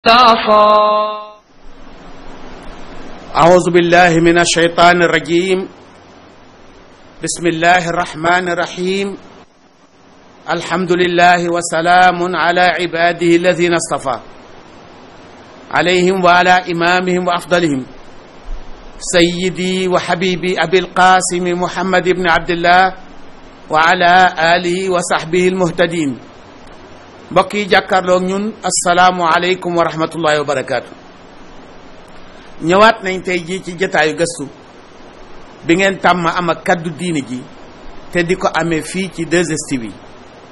صافا أعوذ بالله من الشيطان الرجيم بسم الله الرحمن الرحيم الحمد لله وسلام على عباده الذين اصطفى عليهم وعلى إمامهم وأفضلهم سيدي وحبيبي أبي القاسم محمد بن عبد الله وعلى آله وصحبه المهتدين mbokk yi jàkkaarloog ñun asalaamualeykum wa rahmatullahi wa barakaatu ñëwaat nañ tey jii ci jataayu gëstu bi ngeen tàmm am ak kaddu diine ji te di ko amee fii ci 2STV yi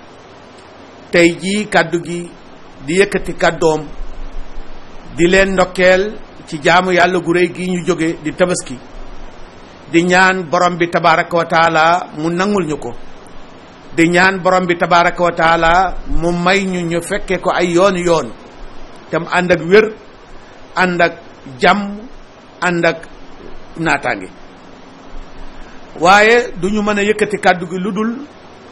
tey jii kaddu gi di yëkkati kaddoom di leen ndokkeel ci jaamu yàlla gu réy gi ñu jóge di tabaski di ñaan borom bi tabaraka wa taala mu nangul ñu ko di ñaan borom bi tabaraka wa taala mu may ñu ñu fekke ko ay yooni yoon te mu ànd ak wér ànd ak jàmm ànd ak naataange waaye du ñu mën a yëkkati kàddu gi lu dul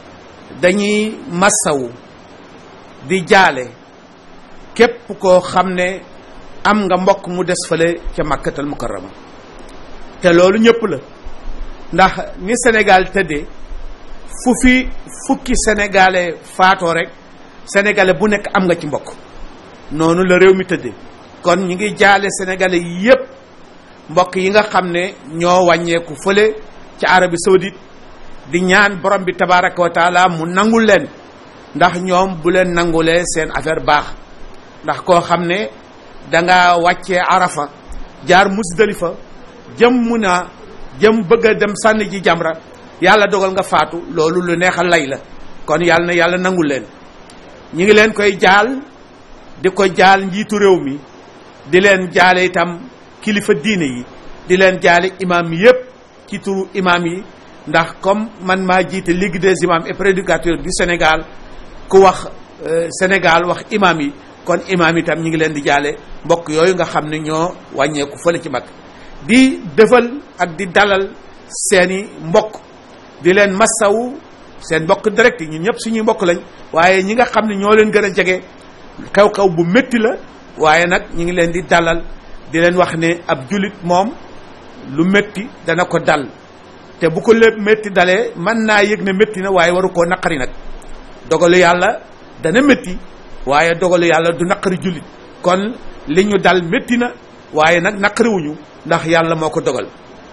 dañuy massawu di jaale képp koo xam ne am nga mbokk mu des fale ca màkkatal mukarrama te loolu ñëpp la ndax ni Sénégal tëddee fu fi fukki sénégalais faatoo rek sénégalais bu nekk am nga ci mbokk noonu la réew mi tëddee kon ñu ngi jaale sénégalais yépp mbokk yi nga xam ne ñoo wàññeeku fële ci Arabie Saoudite di ñaan borom bi tabaraka wa taala mu nangul leen ndax ñoom bu leen nangulee seen affaire baax ndax koo xam ne danga wàccee arafa jaar musdalifa jëm mun a jëm bëgg a dem sànni ji jamra yàlla dogal nga faatu loolu lu neexal lay la kon yàlla na yàlla nangul leen ñi ngi leen koy jaal di ko jaal njiitu réew mi di leen jaale itam kilifa diine yi di leen jaale imam yépp ci turu imam yi ndax comme man maa jiite ligue des imams et prédicateurs du Sénégal ku wax Sénégal wax imam yi kon imam itam ñi ngi leen di jaale mbokk yooyu nga xam ne ñoo wàññeeku fële ci mag di defal ak di dalal seeni mbokk di leen massawu seen mbokk direct yi ñun ñëpp suñuy mbokk lañ waaye ñi nga xam ne ñoo leen gën a jege xew-xew bu métti la waaye nag ñu ngi leen di dalal di leen wax ne ab julit moom lu métti dana ko dal te bu ko lépp métti dalee mën naa yëg ne métti na waaye waru koo naqari nag dogalu yàlla dana métti waaye dogalu yàlla du naqari julit kon li ñu dal métti na waaye nag naqariwuñu ndax yàlla moo ko dogal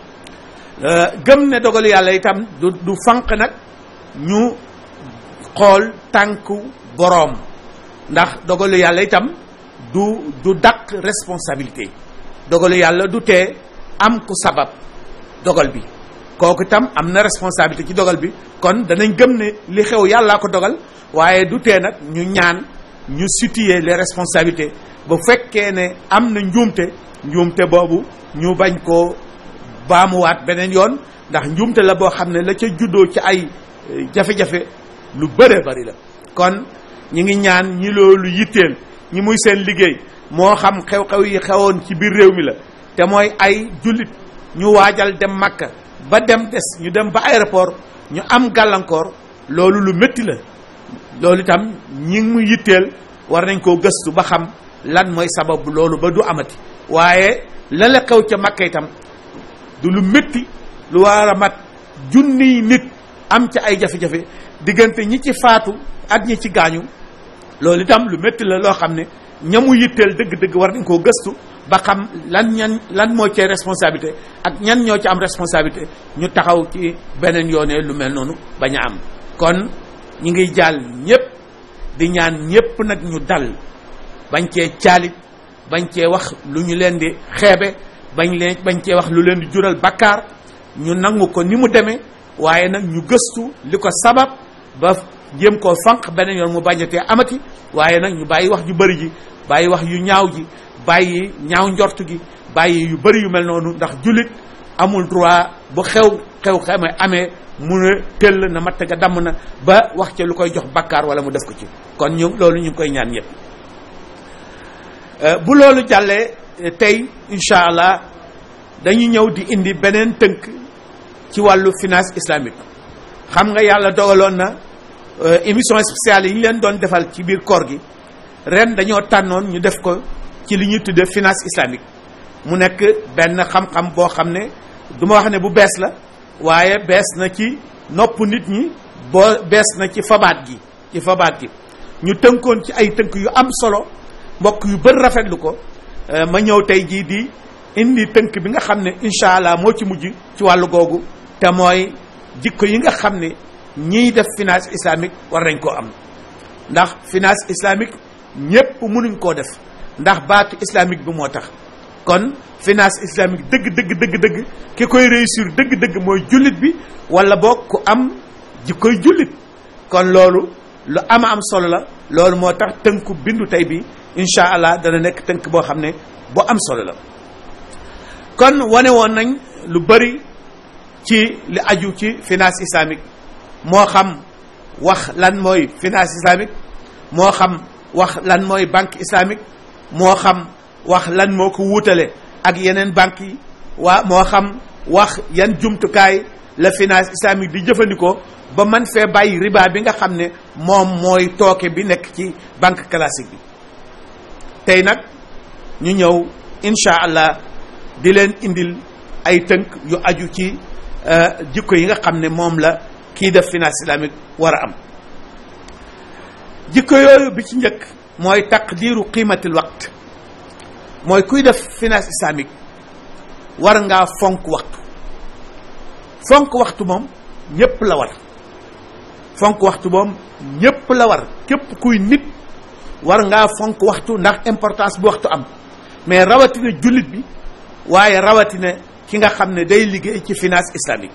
gëm ne dogalu yàlla itam du du fanq nag ñu xool tànku boroom ndax dogalu yàlla itam du du dàq responsabilité dogalu yàlla du tee am ku sabab dogal bi kooku itam am na responsabilité ci dogal bi kon danañ gëm ne li xew yàllaa ko dogal waaye du tee nag ñu ñaan ñu situer les responsabilités ba fekkee ne am na njuumte njuumte boobu ñu bañ koo baamuwaat beneen yoon ndax njuumte la boo xam ne la ca juddoo ci ay jafe-jafe lu bëree bari la kon ñi ngi ñaan ñi loolu yitteel ñi muy seen liggéey moo xam xew-xew yi xewoon ci biir réew mi la te mooy ay jullit ñu waajal dem Makka ba dem des ñu dem ba aéroport ñu am gàllankoor loolu lu métti la loolu itam ñi mu yitteel war nañ koo gëstu ba xam lan mooy sababu loolu ba du amati waaye la la xew ca Makka itam du lu métti lu war a mat junniy nit am ca ay jafe-jafe diggante ñi ci faatu ak ñi ci gaañu loolu itam lu métti la loo xam ne ñamu yitteel dëgg-dëgg war nañ koo gëstu ba xam lan ñan lan moo cee responsabilité ak ñan ñoo ci am responsabilité ñu taxaw ci beneen yoonee lu mel noonu bañ a am kon ñi ngi jàll ñépp di ñaan ñépp nag ñu dal bañ cee caalit bañ cee wax lu ñu leen di xeebe bañ leen bañ cee wax lu leen di jural bakkaar ñu nangu ko ni mu demee waaye nag ñu gëstu li ko sabab ba jéem koo fanq beneen yoon mu bañatee amati waaye nag ñu bàyyi wax ju bëri ji bàyyi wax yu ñaaw ji bàyyi ñaaw njort gi bàyyi yu bëri yu mel noonu ndax jullit amul droit bu xew xew xame amee mu ne tëll na matt ga damm na ba wax ca lu koy jox bakkaar wala mu def ko ci kon ñu loolu ñu ngi koy ñaan ñëpp bu loolu jàllee tey incha allah dañu ñëw di indi beneen tënk ci wàllu finance islamique xam nga yàlla dogaloon na émission spéciale yi ñu leen doon defal ci biir koor gi ren dañoo tànnoon ñu def ko ci li ñuy tuddee finance islamique mu nekk benn xam-xam boo xam ne du ma wax ne bu bees la waaye bees na ci nopp nit ñi boo bees na ci fabaat gi ci fabaat gi ñu tënkoon ci ay tënk yu am solo mbokk yu bëri rafetlu ko ma ñëw tey jii di indi tënk bi nga xam ne incha allah moo ci mujj ci wàllu googu te mooy jikko yi nga xam ne ñiy def finance islamique war nañ koo am ndax finance islamique ñépp mënuñ koo def ndax baatu islamique bi moo tax kon finance islamique dëgg dëgg dëgg dëgg ki koy réussir dëgg dëgg mooy jullit bi wala boog ku am jikkoy jullit kon loolu lu ama am solo la loolu moo tax tënku bindu tey bi incha allah dana nekk tënk boo xam ne bu am solo la kon wane woon nañ lu bëri ci li aju ci finance islamique moo xam wax lan mooy finance islamique moo xam wax lan mooy banque islamique moo xam wax lan moo ko wuutale ak yeneen banques yi waa moo xam wax yan jumtukaay la finance islamique di jëfandikoo ba man fee bàyyi riba bi nga xam ne moom mooy tooke bi nekk ci banque classique bi tey nag ñu ñëw incha allah di leen indil ay tënk yu aju ci jikko yi nga xam ne moom la kii def finance islamique war a am jikko yooyu bi ci njëkk mooy taqdiru qiimatil waqt mooy kuy def finance islamique war ngaa fonk waxtu fonk waxtu moom ñépp la war fonk waxtu moom ñépp la war képp kuy nit war ngaa fonk waxtu ndax importance bu waxtu am mais rawatina jullit bi waaye rawatina ki nga xam ne day liggéey ci finance islamique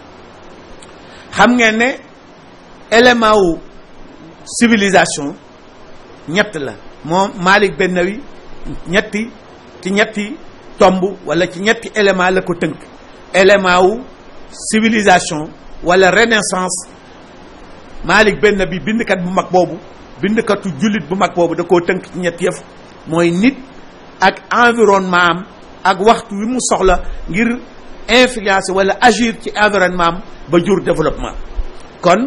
xam ngeen ne élément wu civilisation ñett la moom Malik Bennawi ñetti ci ñetti tomb wala ci ñetti élément la ko tënk élément wu civilisation wala renaissance Malik Bennawi bindkat bu mag boobu bindkatu jullit bu mag boobu da koo tënk ci ñetti yëf mooy nit ak environnement am ak waxtu wi mu soxla ngir influencer wala agir ci environnement am ba jur développement kon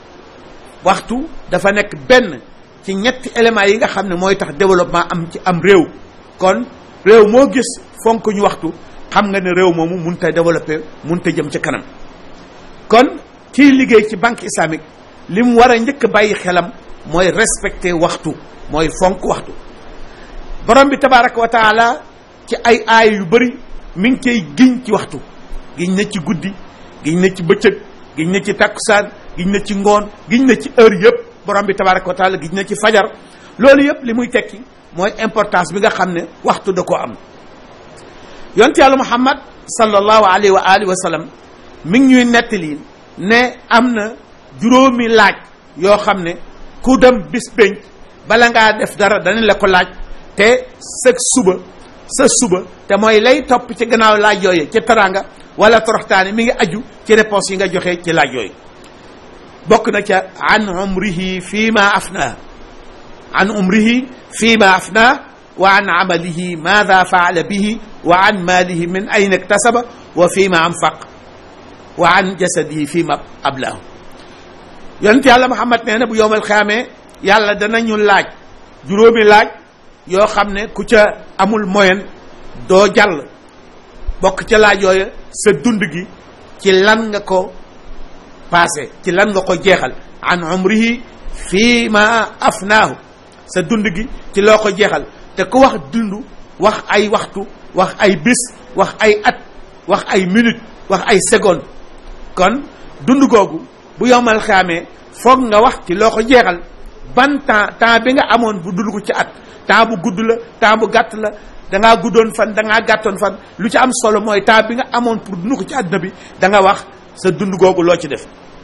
waxtu dafa nekk benn ci ñetti éléments yi nga xam ne mooy tax développement am ci am réew kon réew moo gis fonk ñu waxtu xam nga ne réew moomu mun ta développer mun ta jëm ci kanam kon kiy liggéey ci banque islamique li mu war a njëkk a bàyyi xelam mooy respecter waxtu mooy fonk waxtu borom bi tabaraka wa taala ci ay aay yu bëri mi ngi koy giñ ci waxtu giñ na ci guddi giñ na ci bëccëg giñ na ci takkusaan giñ na ci ngoon giñ na ci heure yëpp borom bi tabaraka wa taala giñ na ci fajar loolu yëpp li muy tekki mooy importance bi nga xam ne waxtu da koo am yonent yàlla muhammad sallallahu alayhi wa alihi wa sallam mi ngi ñuy nettali ne am na juróomi laaj yoo xam ne ku dem bis pénc bala ngaa def dara danañ la ko laaj te sa suba sa suba te mooy lay topp ci gannaaw laaj yooyu ci teraanga wala toroxtaane mi ngi aju ci réponse yi nga joxe ci laaj yooyu bokk na ca an umrihi fii ma afna an umrihi fii ma afna wa an amalihi maada faala bihi wa an maalihi min ayna iktasaba wa fii ma anfaq wa an jasadihi fii ma ablahu yonent yàlla Muhammad nee na bu yowmal xiyaamee yàlla danañu laaj juróomi laaj yoo xam ne ku ca amul moyen doo jàll bokk ca laaj yooyu sa dund gi ci lan nga ko passé ci lan nga ko jeexal an umrihi fii ma afnaahu sa dund gi ci loo ko jeexal te ku wax dund wax ay waxtu wax ay bis wax ay at wax ay minute wax ay seconde kon dund googu bu yomal xaamee foog nga wax ci loo ko jeexal ban temps temps bi nga amoon bu dund ko ci at temps bu gudd la temps bu gàtt la dangaa guddoon fan dangaa gàttoon fan lu ci am solo mooy temps bi nga amoon pour dund ko ci àdduna bi da nga wax sa dund googu loo ci def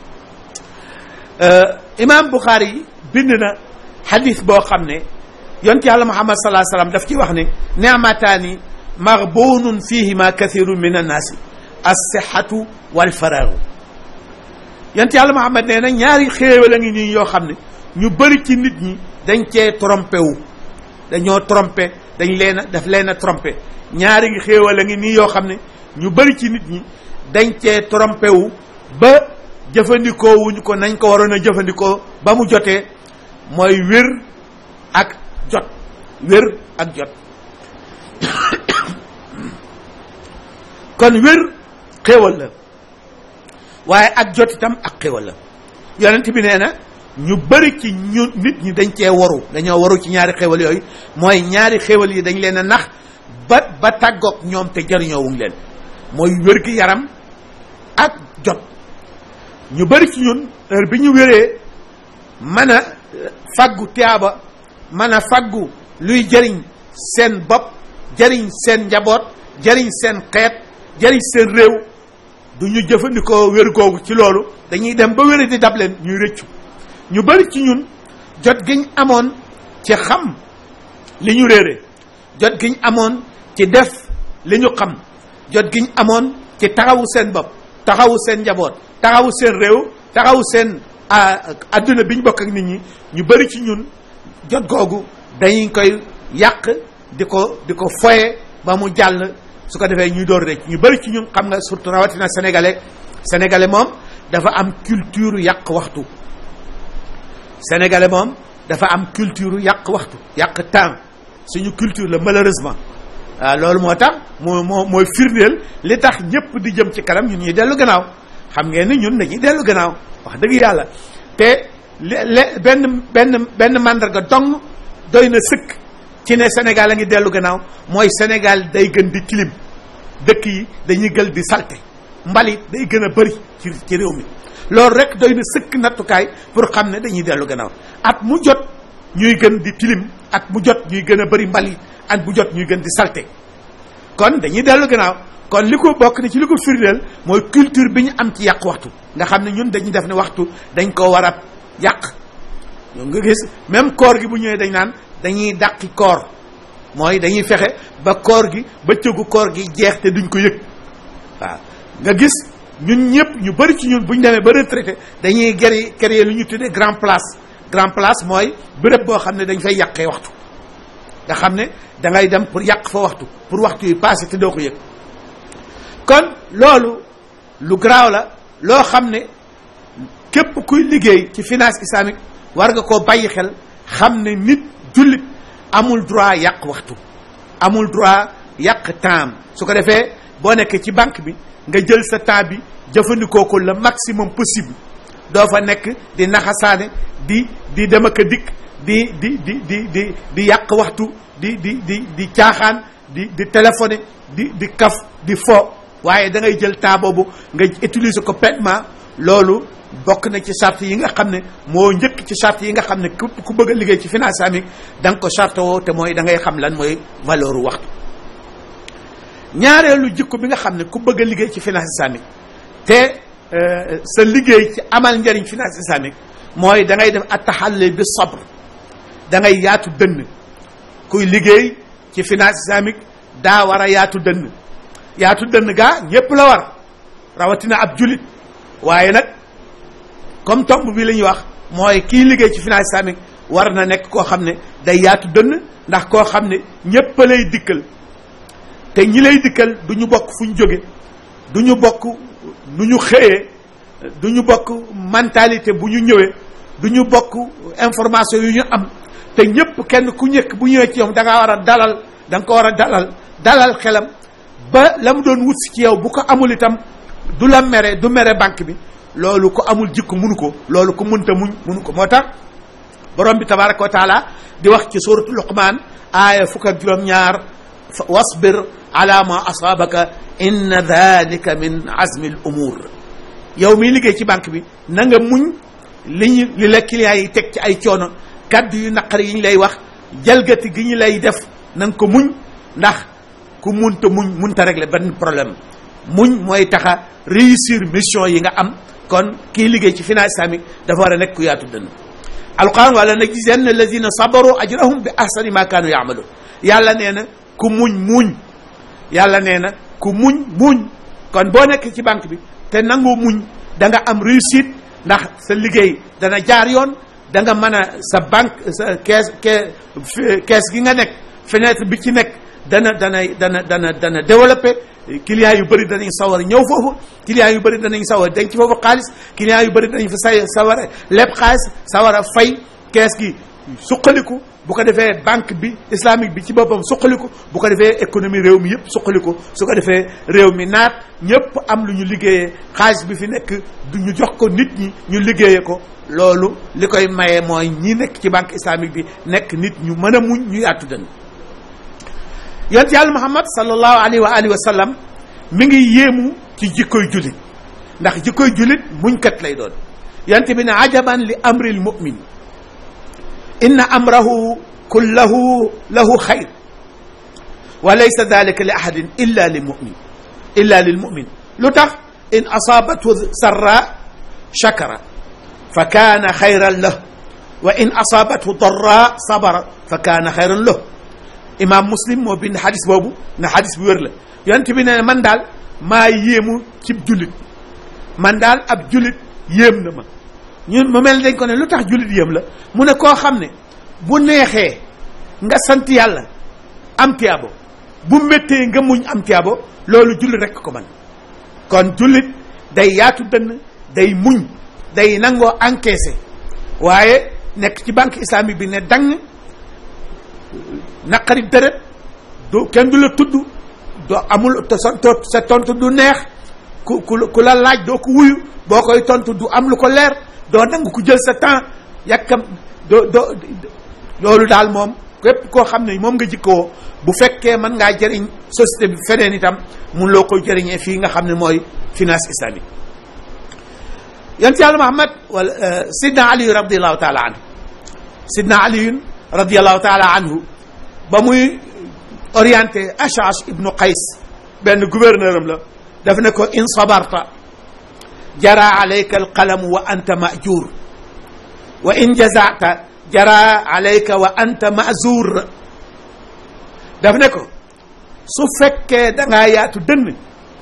imam Bukhari yi bind na xadis boo xam ne yonent yàlla Muhammad salaa salaam daf ci wax ne neamataani maghbunun fihima kathirun min annaasi as-sihhatu wal faraagu yonent yàlla Muhammad nee na ñaari xéewal a ngi nii yoo xam ne ñu bëri ci nit ñi dañ cee trompé wu dañoo trompé dañ leen a daf leen a trompé ñaari ngi xéewal a ngi nii yoo xam ne ñu bëri ci nit ñi dañ cee trompé wu ba jëfandikoo wuñ ko nañ ko waroon a jëfandikoo ba mu jotee mooy wér ak jot wér ak jot kon wér xéewal la waaye ak jot itam ak xéewal la yonent bi nee na ñu bëri ci ñu nit ñi dañ cee waru dañoo waru ci ñaari xéewal yooyu mooy ñaari xéewal yi dañ leen a nax ba ba tàggoog ñoom te jariñoo wuñ leen mooy wér gi yaram ak jot ñu bëri ci ñun heure bi ñu wéree mën a faggu tiyaaba mën a faggu luy jëriñ seen bopp jëriñ seen njaboot jëriñ seen xeet jëriñ seen réew du ñu jëfandikoo wér googu ci loolu dañuy dem ba wéri di dab leen ñuy rëccu ñu bari ci ñun jot giñ amoon ci xam li ñu réere jot giñ amoon ci def li ñu xam jot giñ amoon ci taxawu seen bopp taxawu seen njaboot taxawu seen réew taxawu seen adduna bi ñu bokk ak nit ñi ñu bari ci ñun jot googu dañuy koy yàq di ko di ko foye ba mu jàll su ko defee ñuy door rek ñu bari ci ñun xam nga surtout rawatina sénégalais sénégalais moom dafa am culture yàq waxtu sénégalais moom dafa am culture yàq waxtu yàq temps suñu culture la malheureusement waaw loolu moo tax moo moo mooy firndeel li tax ñëpp di jëm ci kanam ñun ñuy dellu gannaaw xam ngeen ni ñun dañuy dellu gannaaw wax dëgg yàlla te le benn benn benn mandarga dong doy na sëkk ci ne Sénégal a ngi dellu gannaaw mooy Sénégal day gën di tilim dëkk yi dañuy gël di salte mbalit day gën a bëri ci ci réew mi loolu rek doy na sëkk nattukaay pour xam ne dañuy dellu gannaaw at mu jot ñuy gën di tilim at mu jot ñuy gën a bëri mbalit at bu jot ñuy gën di salte kon dañuy dellu gannaaw kon li ko bokk ni ci li ko firndeel mooy culture bi ñu am ci yàq waxtu nga xam ne ñun dañuy def ne waxtu dañ ko war a yàq nga gis même koor gi bu ñëwee dañ naan dañuy dàqi koor mooy dañuy fexe ba koor gi bëccëgu koor gi jeex te duñ ko yëg waaw nga gis ñun ñëpp ñu bëri ci ñun bu ñu demee ba retraité dañuy gëri créer lu ñu tuddee grand place grand place mooy béréb boo xam ne dañ fay yàqee waxtu nga xam ne da ngay dem pour yàq fa waxtu pour waxtu yi passé te doo ko yëg kon loolu lu garaaw la loo xam ne képp kuy liggéey ci finance islamique war nga koo bàyyi xel xam ne nit jullit amul droit yàq waxtu amul droit yàq temps su ko defee boo nekkee ci banque bi nga jël sa temps bi jëfandikoo ko le maximum possible doo fa nekk di naxasaane di di dem ak a dikk di di di di di di yàq waxtu di di di di caaxaan di di téléphoné di di kaf di fo waaye da ngay jël temps boobu nga utiliser ko pleinement loolu bokk na ci charte yi nga xam ne moo njëkk ci charte yi nga xam ne ku ku bëgg a liggéey ci finance islamique da nga ko charte woo te mooy da ngay xam lan mooy valeur waxtu ñaareelu jikko bi nga xam ne ku bëgg a liggéey ci finance islamique te sa liggéey ci amal njëriñ finance islamique mooy da ngay def attaxalle bi sabr da ngay yaatu dënn kuy liggéey ci finance islamique daa war a yaatu dënn yaatu dënn gaa ñépp la war rawatina ab julit waaye nag comme tomb bi la ñuy wax mooy kii liggéey ci finance islamique war na nekk koo xam ne day yaatu dënn ndax koo xam ne ñépp lay dikkal te ñi lay dikkal du ñu bokk fu ñu jóge du ñu bokk nu ñu xëyee du ñu bokk mentalité bu ñu ñëwee du ñu bokk information yu ñu am te ñépp kenn ku ñëkk bu ñëwee ci yow da ngaa war a dalal da nga ko war a dalal dalal xelam ba la mu doon wut si ci yow bu ko amul itam du la mere du mere banque bi loolu ko amul jikko munu ko loolu ko munta muñ munu ko moo tax borom bi tabaraka wa taala di wax ci suratu luqman aaya fukk ak juróom-ñaar wasbir ala ma asaabaka inna dalika min azmi al umur yow miy liggéey ci banque bi na nga muñ li ñu li la clients yi teg ci ay coono kaddu yu naqari yi ñu lay wax jalgati gi ñu lay def na nga ko muñ ndax ku munta muñ munta régler benn problème muñ mooy taxa réussir mission yi nga am kon kii liggéey ci finance islamique dafa war a nekk ku yaatu dënn alquran wala najziyanna alladina sabaru ajrahum bi ahsani ma kaanu yaamaluun yàlla nee na ku muñ muñ yàlla nee na ku muñ muñ kon boo nekk ci banque bi te nangoo muñ da nga am réussite ndax sa liggéey dana jaar yoon da nga mën a sa banque sa kees kees gi nga nekk fenêtre bi ci nekk dana dana dana dana dana développé clients yu bëri danañ sawar ñëw foofu clients yu bëri danañ sawar denc foofu xaalis clients yu bëri danañ fa say sawar lépp xaalis sawar a fay kees gi suqaliku bu ko defee banque bi islamique bi ci boppam suqaliku bu ko defee économie réew mi yëpp suqaliku su ko defee réew mi naat ñëpp am lu ñu liggéeyee xaalis bi fi nekk du ñu jox ko nit ñi ñu liggéeyee ko loolu li koy maye mooy ñi nekk ci banque islamique bi nekk nit ñu mën a muñ ñu yaatu dënn yonent yàlla muhammad sallallahu alayhi wa alihi wa sallam mi ngi yéemu ci jikkoy jullit ndax jikkoy jullit muñkat lay doon yonent bi ne ajaban li amril mu'min inna amrahu kullahu lahu xayr wa laysa dalika li ahadin illa lil mu'min illa lil mu'min lu tax in asaabathu sarra shakara fa kaana xayran lah wa in asaabathu darra sabara fa kaana xayran lah imaam muslim moo bind xadis boobu na xadis bu wér la yonent bi ne man daal maa yéemu cib jullit man daal ab jullit yéem na ma ñun mu mel dañ ko ne lu tax jullit yéem la mu ne koo xam ne bu neexee nga sant yàlla am tiyaabo bu méttee nga muñ am tiyaabo loolu jullit rekk ko man kon jullit day yaatu dënn day muñ day nangoo encaissé waaye nekk ci banque islamique bi ne dang naqari dërët du kenn du la tudd doo amul te sa sa tontu du neex ku ku ku la laaj doo ko wuyu boo koy tontu du am lu ko leer doo nangu ku jël sa temps yàkkam doo doo loolu daal moom képp koo xam ne moom nga jikkoo bu fekkee mën ngaa jëriñ société bi feneen itam mun loo koy jëriñee fii nga xam ne mooy finance islamique yonent yàlla Muhammad wala sidna Ali radiallahu taala anhu sidna Ali radiallahu taala anhu ba muy orienté Ash'ash ibnu Qays benn gouverneur am la daf ne ko in sabarta jara alayka alqalamu wa anta majur wa in jazata jara alayka wa anta mazur daf ne ko su fekkee da ngaa yaatu dënn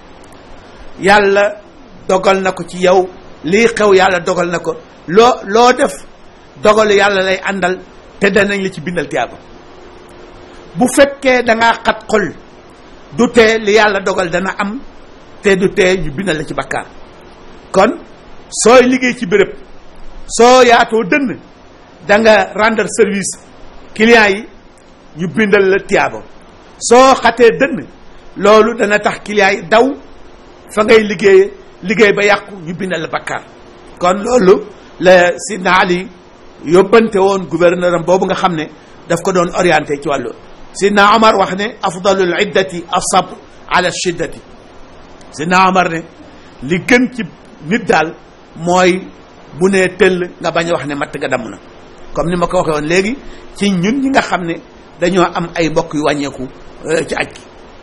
yàlla dogal na ko ci yow lii xew yàlla dogal na ko loo loo def dogalu yàlla lay àndal te danañ la ci bindal tiyaaba bu fekkee da ngaa xat xol du tee li yàlla dogal dana am te du tee ñu bindal la ci bakkaar kon sooy liggéey ci béréb soo yaatoo dënn da nga rendre service clients yi ñu bindal la tiyaaba soo xatee dënn loolu dana tax clients yi daw fa ngay liggéeye liggéey ba yàqu ñu bindal la bakkaar kon loolu la Sidna Ali yóbbante woon gouverneur am boobu nga xam ne daf ko doon orienté ci wàllu Sidna Omar wax ne afdalul iddati asabr ala shiddati Sidna Omar ne li gën ci nit daal mooy bu nee tëll nga bañ a wax ne matt nga damm na comme ni ma ko waxee woon léegi ci ñun ñi nga xam ne dañoo am ay mbokk yu wàññeeku ci aj gi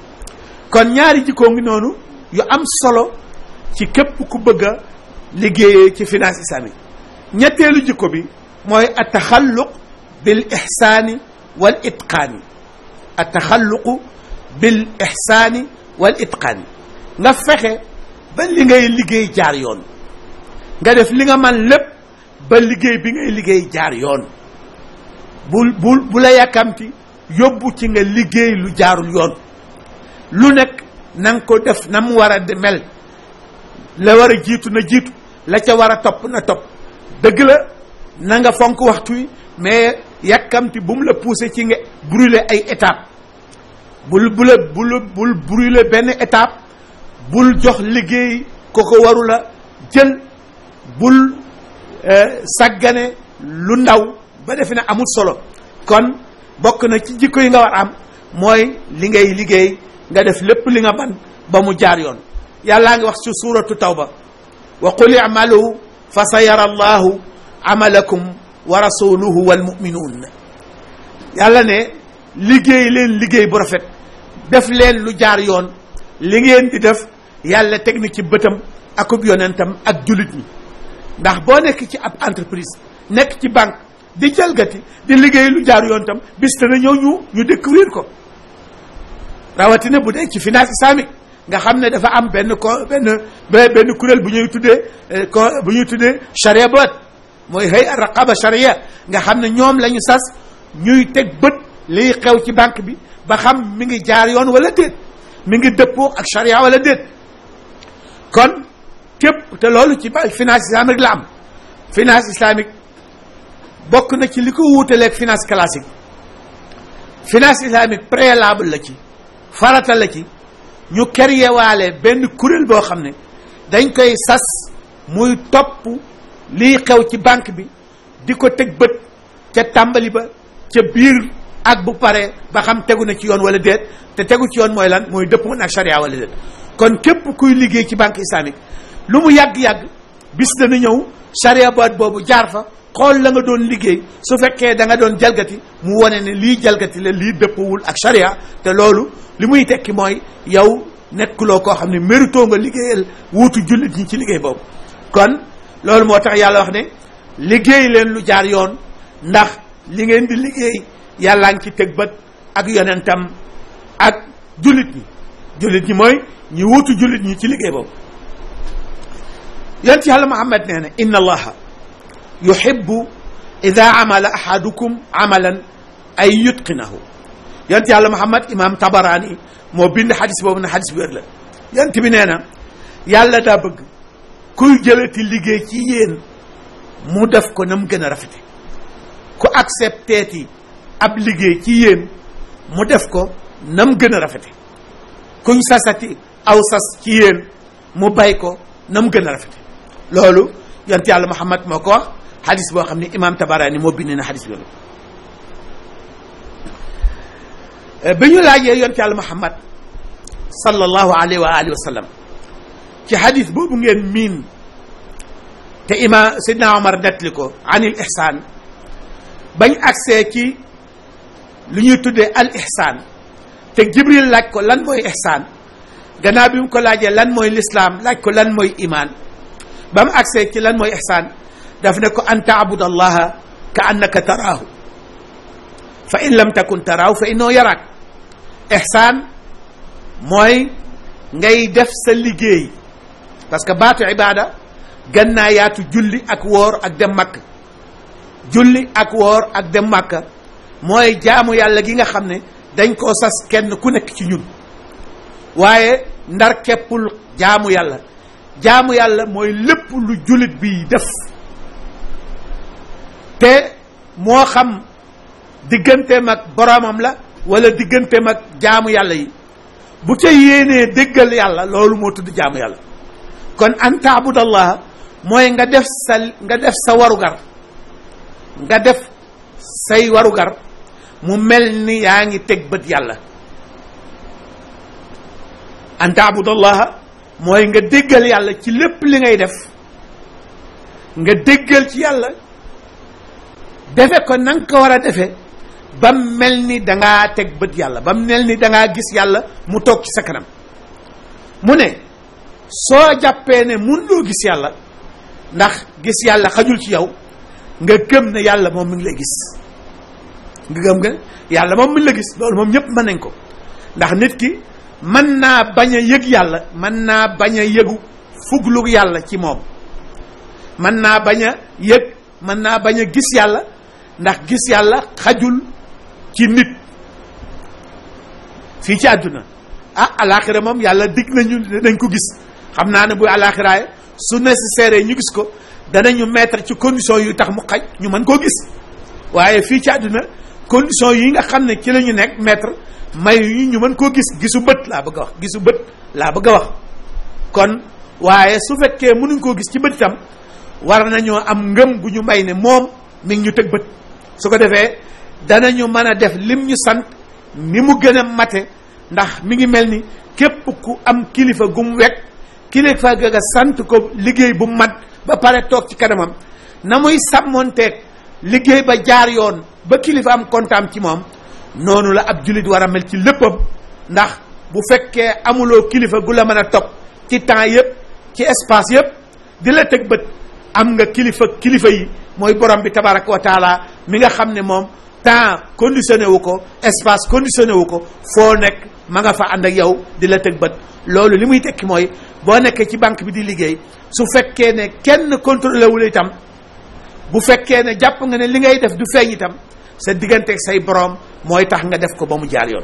kon ñaari jikkoo ngi noonu yu am solo ci képp ku bëgg a liggéeyee ci finance islamique ñetteelu jikko bi mooy ataxalluq bil ihsaani wal itqaani ataxalluqu bil ihsaani wal itqaani nga fexe ba li ngay liggéey jaar yoon nga def li nga man lépp ba liggéey bi ngay liggéey jaar yoon bul bul bu la yàkkamti yóbbu ci nga liggéey lu jaarul yoon lu nekk na nga ko def na mu war a mel la war a jiitu na jiitu la ca war a topp na topp dëgg la na nga fonk waxtu wi mais yàkkamti bu mu la poussé ci nga brûler ay étape bul bu la bul bul brûler benn étape bul jox liggéey ko ko waru la jël bul sàggane lu ndaw ba defe ne amul solo kon bokk na ci jikko yi nga war am mooy li ngay liggéey nga def lépp li nga man ba mu jaar yoon yàllaa ngi wax ci suuratu tawba wa qul i'malu fa sa yara allahu amalakum wa rasuluhu wal muminuun yàlla ne liggéey leen liggéey bu rafet def leen lu jaar yoon li ngeen di def yàlla teg na ci bëtam akub yonentam ak jullit ñi ndax boo nekk ci ab entreprise nekk ci banque di jalgati di liggéey lu jaar yoon tam bis dana ñëw ñu ñu découvrir ko rawatina bu dee ci finance islamique nga xam ne dafa am benn ko benn benn kuréel bu ñuy tuddee ko bu ñuy tuddee charia boot mooy hay raqaba charia nga xam ne ñoom la ñu sas ñuy teg bët liy xew ci banque bi ba xam mi ngi jaar yoon wala déet mi ngi dëppoo ak charia wala déet kon képp te loolu ci finance islamique la am finance islamique bokk na ci li ko wuutaleeg finance classique finance islamique préalable la ci farata la ci ñu créé waale benn kuréel boo xam ne dañ koy sas muy topp liy xew ci banque bi di ko teg bët ca tàmbali ba ca biir ak bu pare ba xam tegu na ci yoon wala déet te tegu ci yoon mooy lan mooy dëppoo ak charia wala déet kon képp kuy liggéey ci banque islamique lu mu yàgg-yàgg bis dana ñëw charia boîte boobu jaar fa xool la nga doon liggéey su fekkee da nga doon jalgati mu wane ne lii jalgati la lii dëppawul ak charia te loolu li muy tekki mooy yow nekkuloo koo xam ne mérito nga liggéeyal wuutu jullit ñi ci liggéey boobu kon loolu moo tax yàlla wax ne liggéey leen lu jaar yoon ndax li ngeen di liggéey yàllaa ngi ci teg bët ak yonentam ak jullit ñi jullit ñi mooy ñi wuutu jullit ñi ci liggéey boobu yonent yàlla Muhammad nee na inna allaha yuhibbu ida amala ahadukum amalan ay yutqinahu yonent yàlla Muhammad imam Tabarani moo bind xadis boobu ne xadis bi wér la yonent bi nee na yàlla daa bëgg kuy jëlati liggéey ci yéen mu def ko na mu gën a rafete ku accepteeti ab liggéey ci yéen mu def ko na mu gën a rafete kuñ sasati aw sas ci yéen mu bay ko na mu gën a rafete loolu yonent yàlla Muhammad moo ko wax xadis boo xam ne imam Tabarani moo bind na xadis bi bi ñu laajee yonent yàlla Muhammad sallallahu alayhi wa alihi wa sallam ci xadis boobu ngeen miin te ima sidna Omar nettali ko anil ihsaan bañ agsee ci lu ñuy tuddee al ihsaan te Jibril laaj ko lan mooy ihsaan gannaaw bi mu ko laajee lan mooy lislaam laaj ko lan mooy imaan ba mu agsee ci lan mooy ihsaan daf ne ko an taabud allaha ka annaka taraahu fa in lam takun taraahu fa innoo yaraak ihsaan mooy ngay def sa liggéey parce que baatu ibaada gën naa yaatu julli ak woor ak dem makk julli ak woor ak dem makka mooy jaamu yàlla gi nga xam ne dañ koo sas kenn ku nekk ci ñun waaye ndar keppul jaamu yàlla jaamu yàlla mooy lépp lu jullit bi def te moo xam digganteem ak boromam la wala digganteem ak jaamu yàlla yi bu ca yéenee déggal yàlla loolu moo tudd jaamu yàlla kon an taabudallah mooy nga def sa nga def sa warugar nga def say warugar mu mel ni yaa ngi teg bët yàlla an taabudallaha mooy nga déggal yàlla ci lépp li ngay def nga déggal ci yàlla defe ko na nga ko war a defe ba mel ni dangaa teg bët yàlla ba mel ni dangaa gis yàlla mu toog ci sa kanam mu ne soo jàppee ne mun loo gis yàlla ndax gis yàlla xajul ci yow nga gëm ne yàlla moom mi ngi lay gis nga gëm nga yàlla moom mi ngi la gis loolu moom ñëpp mën nañ ko ndax nit ki mën naa bañ a yëg yàlla mën naa bañ a yëgu fuglu yàlla ci moom mën naa bañ a yëg mën naa bañ a gis yàlla ndax gis yàlla xajul ci nit fii ci àdduna ah alaxira moom yàlla dig nañu dañ ko gis xam naa ne bu alaxiraaye su nécessaire ñu gis ko danañu mettre ci condition yu tax mu xaj ñu mën koo gis waaye fii ci àdduna condition yi nga xam ne ci la ñu nekk mettre may yu ñu mën koo gis gisu bët laa bëgg a wax gisu bët laa bëgg a wax kon waaye su fekkee mënuñ koo gis ci bët itam war nañoo am ngëm bu ñu may ne moom mi ngi ñu tëg bët su ko defee danañu mën a def lim ñu sant ni mu gën a mate ndax mi ngi mel ni képp ku am kilifa gu mu wekk kilifa ga nga sant ko liggéey bu mat ba pare toog ci kanamam na muy sàmmonteeg liggéey ba jaar yoon ba kilifa am kontaan ci moom noonu la ab jullit war a mel ci léppam ndax bu fekkee amuloo kilifa gu la mën a topp ci temps yëpp ci espace yëpp di la teg bët am nga kilifa kilifa yi mooy borom bi tabaraka wa taala mi nga xam ne moom temps conditionné wu ko espace conditionné wu ko foo nekk ma nga fa ànd ak yow di la teg bët loolu li muy tekki mooy boo nekkee ci banque bi di liggéey su fekkee ne kenn contrôlé wul itam bu fekkee ne jàpp nga ne li ngay def du feeñ itam sa digganteeg say borom mooy tax nga def ko ba mu jaar yoon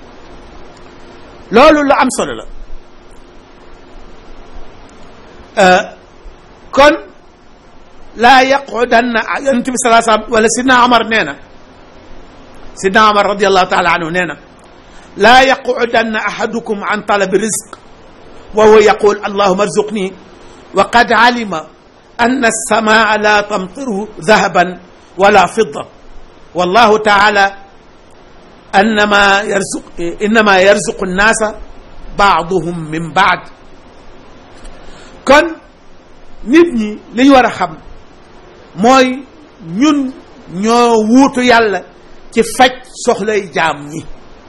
loolu lu am solo la kon laa yaqudanna yonent bi salaa salaam wala sidna Omar nee na sidna Omar radiallahu taala anhu nee na laa yaqudanna ahadukum an talabi rizq wa huwa yaqul allahuma arzuqni wa qad alima anna alsamaa la tamtiru dahaban wala fidda wallahu taala annama yarzuq innama yarzuqu nnaasa baaduhum min baad kon nit ñi li ñu war a xam mooy ñun ñoo wuutu yàlla ci faj soxlay jaam ñi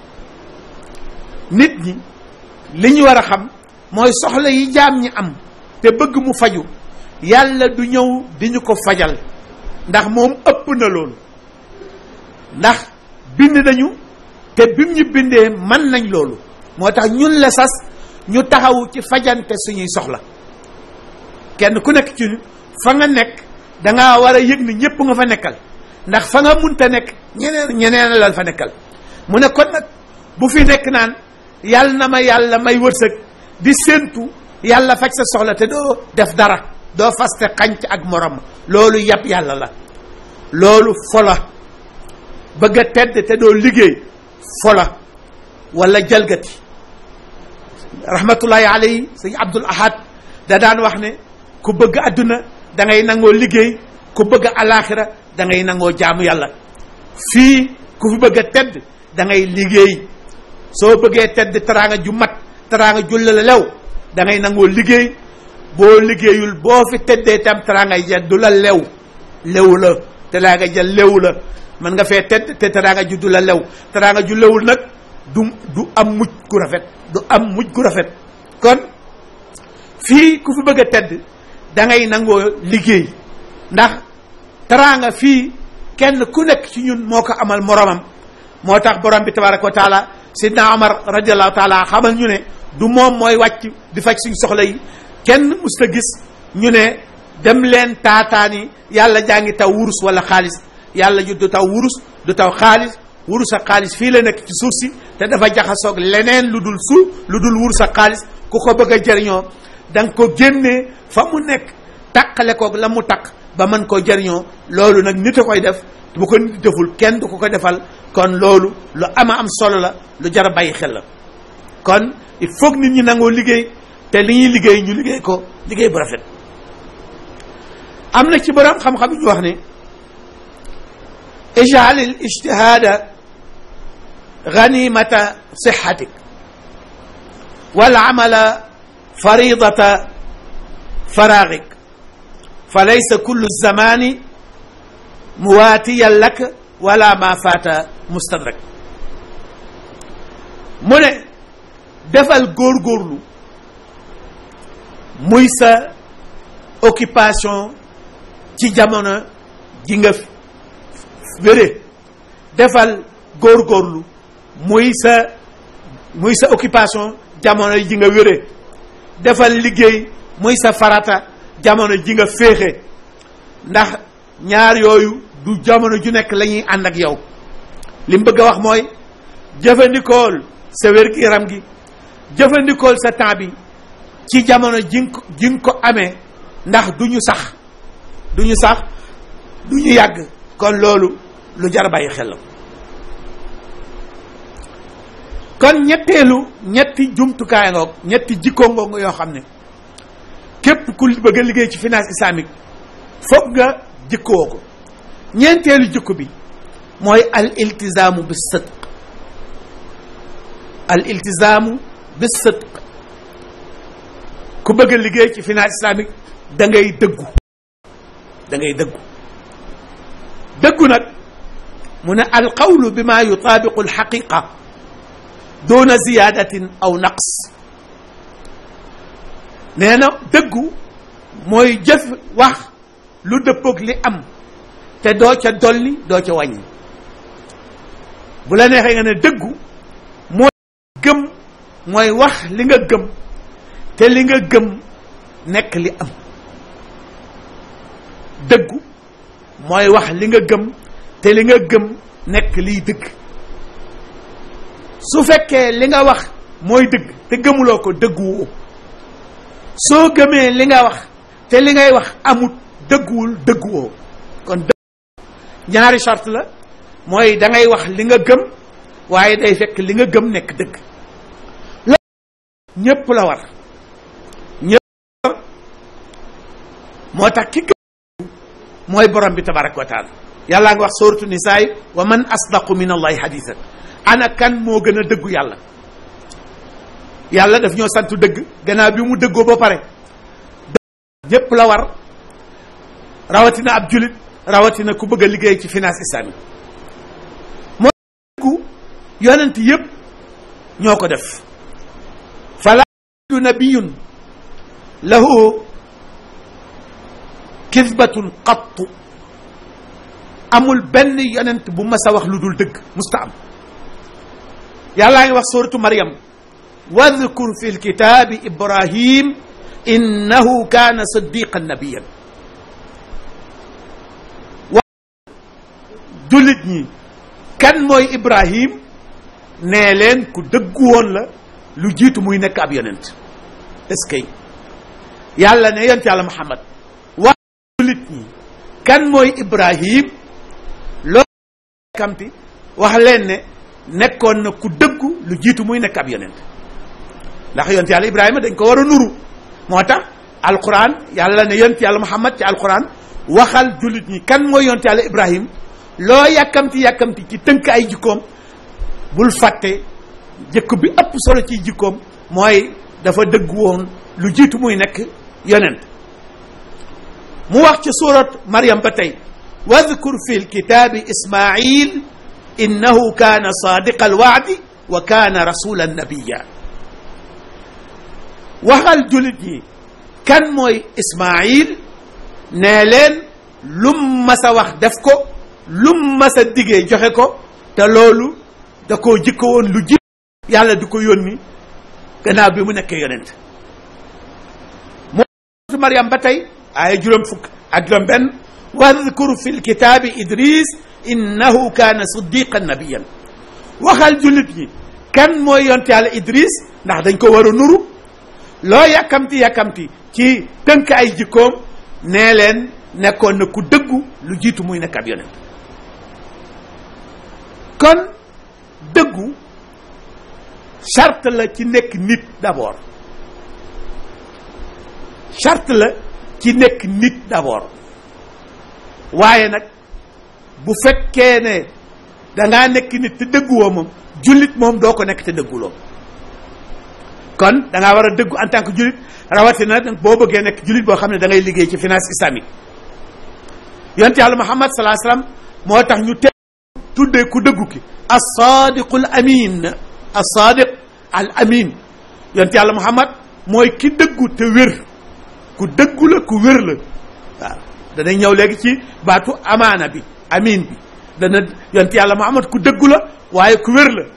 nit ñi li ñu war a xam mooy soxla yi jaam ñi am te bëgg mu faju yàlla du ñëw di ñu ko fajal ndax moom ëpp na loolu ndax bind nañu te bim ñu bindee mën nañ loolu moo tax ñun la sas ñu taxawu ci fajante suñuy soxla kenn ku nekk ci fa nga nekk dangaa war a yëg ni ñëpp nga fa nekkal ndax fa nga munta nekk ñeneen ñeneen la fa nekkal mu ne kon nag bu fi nekk naan yàlla na ma yàlla may wërsëg di séentu yàlla faj sa soxla te doo def dara doo faste xanc ak morom loolu yàpp yàlla la loolu fola bëgg a tedd te doo liggéey fola wala jalgati rahmatullahi alayhi sëñ Abdul Ahad da daan wax ne ku bëgg àdduna da ngay nangoo liggéey ku bëgg alaaxira da ngay nangoo jaamu yàlla fii ku fi bëgg a tedd da ngay liggéey soo bëggee tedd teraanga ju mat teraanga ju la lew da ngay nangoo liggéey boo liggéeyul boo fi teddee tam teraanga ja du la lew lew la teraanga ja lew la mën nga fee tedd te teraanga ju du la lew teraanga ju lewul nag du du am mujj gu rafet du am mujj gu rafet kon fii ku fi bëgg a tedd da ngay nangoo liggéey ndax teraanga fii kenn ku nekk ci ñun moo ko amal moromam moo tax borom bi tabaraka wa taala sidna omar radiallahu taala xamal ñu ne du moom mooy wàcc di faj suñ soxla yi kenn musta gis ñu ne dem leen taataani yàlla jaa ngi taw wurus wala xaalis yàlla ju du taw wurus du taw xaalis wurus ak xaalis fii la nekk ci suuf si te dafa jaxasoog leneen lu dul suuf lu dul wurus ak xaalis ku ko bëgg a jëriñoo da nga ko génnee fa mu nekk taqale koog la mu taq ba mën koo jëriñoo loolu nag nit a koy def bu ko nit deful kenn du ko ko defal kon loolu lu ama am solo la lu jar a bàyyi xel la kon il faut nit ñi nangoo liggéey te li ñuy liggéey ñu liggéey ko liggéey bu rafet am na ci borom xam-xam ñu wax ne ijal al ijtihada ganimata sixatik wal amala faridata faragik fa laysa kullu zamani muwaatiyan lak wala ma faata mustadrak mu ne defal góorgóorlu muy sa occupation ci jamono ji nga wére defal góorgóorlu muy sa muy sa occupation jamono ji nga wére defal liggéey muy sa farata jamono ji nga féexe ndax ñaar yooyu du jamono ju nekk la ñuy ànd ak yow li mu bëgg a wax mooy jëfandikool sa wér-gi-yaram gi jëfandikool sa temps bi ci jamono ji nga ko ji nga ko amee ndax du ñu sax du ñu sax du ñu yàgg kon loolu lu jar bàyyi xel la kon ñetteelu ñetti jumtukaay ngoog ñetti jikkoo ngoog yoo xam ne képp ku bëgg a liggéey ci finance islamique foog nga jikkoo ko ñeenteelu jikko bi mooy al iltizaamu bi sidq al iltizaamu bi sidq ku bëgg a liggéey ci finance islamique da ngay dëggu da ngay dëggu dëggu nag mu ne al qawlu bi ma yutaabiqu al xaqiqa doona ziyaadatin aw naqs nee na dëggu mooy jëf wax lu dëppoog li am te doo ca dolli doo ca wàññi bu la neexee nga ne dëggu mooy gëm mooy wax li nga gëm te li nga gëm nekk li am dëggu mooy wax li nga gëm te li nga gëm nekk liy dëgg su fekkee li nga wax mooy dëgg te gëmuloo ko dëgguwoo soo gëmee li nga wax te li ngay wax amut dëgguwul dëgguwoo kon dëgg ñaari charte la mooy da ngay wax li nga gëm waaye day fekk li nga gëm nekk dëgg loolu ñépp la war ñépp la war moo tax ki gëm mooy borom bi tabaraka wa taala yàllaa nga wax sooratu nisaay wa man asdaqu min allahi hadisan ana kan moo gën a dëggu yàlla yàlla daf ñoo santu dëgg gannaaw bi mu dëggoo ba pare ñépp la war rawatina ab julit rawatina ku bëgg a liggéey ci finance islamique moo dëggu yonent yépp ñoo ko def fala du nabiyun lahu kisbatun qattu amul benn yonent bu mas a wax lu dul dëgg musta am yàllaa ngi wax suratu maryam wadkur fi lkitaabi ibrahim innahu kaana siddiqan nabiyan wa jullit ñi kan mooy ibrahim nee leen ku dëggu woon la lu jiitu muy nekk ab yonent est-ce que yàlla ne yonent yàlla muhammad wax jullit ñi kan mooy ibrahim loolu kamti wax leen ne nekkoon na ku dëggu lu jiitu muy nekk ab yonent ndax yonent yàlla ibrahima dañ ko war a nuru moo tax alquran yàlla ne yonent yàlla muhammad ci alquran waxal jullit ñi kan mooy yonent yàlla ibrahim loo yàkkamti yàkkamti ci tënk ay jikkoom bul fàtte jëkk bi ëpp solo ci jikkoom mooy dafa dëgg woon lu jiitu muy nekk yonent mu wax ci surat maryam ba tey wadkur fi lkitaabi ismail innahu kaana sadiqa alwaadi wa kaana rasulan nabiya waxal jullit yi kan mooy ismail nee leen lum mas a wax def ko lum mas a diggee joxe ko te loolu da koo jikko woon lu ji yàlla di ko yónni gannaaw bi mu nekkee yonent moo Maryam ba tey aaya juróom fukk ak juróom benn wadkur fi lkitaabi idris innahu kaana siddiqan nabiyan waxal jullit ñi kan mooy yonte yàlla idris ndax dañ ko war a nuru loo yàkkamti yàkkamti ci tënk ay jikkoom nee leen nekkoon na ku dëggu lu jiitu muy nekk ab yonent kon dëggu charte la ci nekk nit d'abord charte la ci nekk nit d'abord waaye nag bu fekkee ne dangaa nekk nit te dëgguwoo moom jullit moom doo ko nekk te dëgguloo kon da ngaa war a dëggu en tant que jullit rawatina boo bëggee nekk jullit boo xam ne da ngay liggéey ci finance islamique yonent yàlla muhammad salaa salaam moo tax ñu te tuddee ku dëggu ki as-sadiqu al amin as-sadiq al amin yonent yàlla muhammad mooy ki dëggu te wér ku dëggu la ku wér la waaw danañ ñëw léegi ci baatu amaana bi amin bi dana yonent yàlla muhammad ku dëggu la waaye ku wér la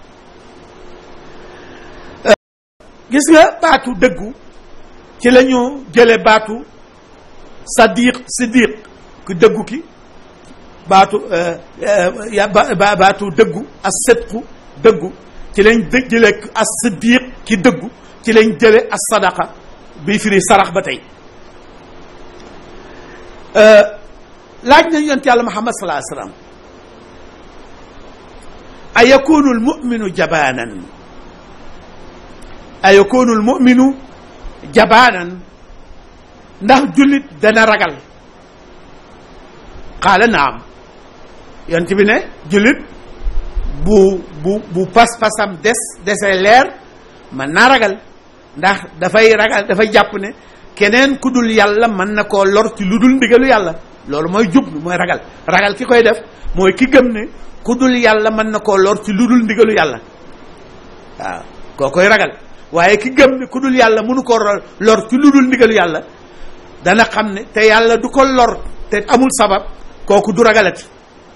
gis nga baatu dëggu ci la ñu jële baatu sadiq siddiq ku dëggu ki baatu baatu dëggu as sidqu dëggu ci lañ dë jële as siddiq ki dëggu ci lañ jële as sadaqa bi firi sarax ba tey laaj nañ yonent yàlla muhammad salaa sallam a yakunu al muminu jabaanan a yakunu al muminu jabaanan ndax jullit dana ragal qaala naam yonent bi ne jullit bu bu bu pas-pasam des desee leer mën naa ragal ndax dafay ragal dafay jàpp ne keneen ku dul yàlla mën na koo lor ci lu dul ndigalu yàlla loolu mooy jublu mooy ragal ragal ki koy def mooy ki gëm ne ku dul yàlla mën na koo lor ci lu dul ndigalu yàlla waaw koo koy ragal waaye ki gëm ne ku dul yàlla mënu koo lor ci lu dul ndigalu yàlla dana xam ne te yàlla du ko lor te amul sabab kooku du ragalati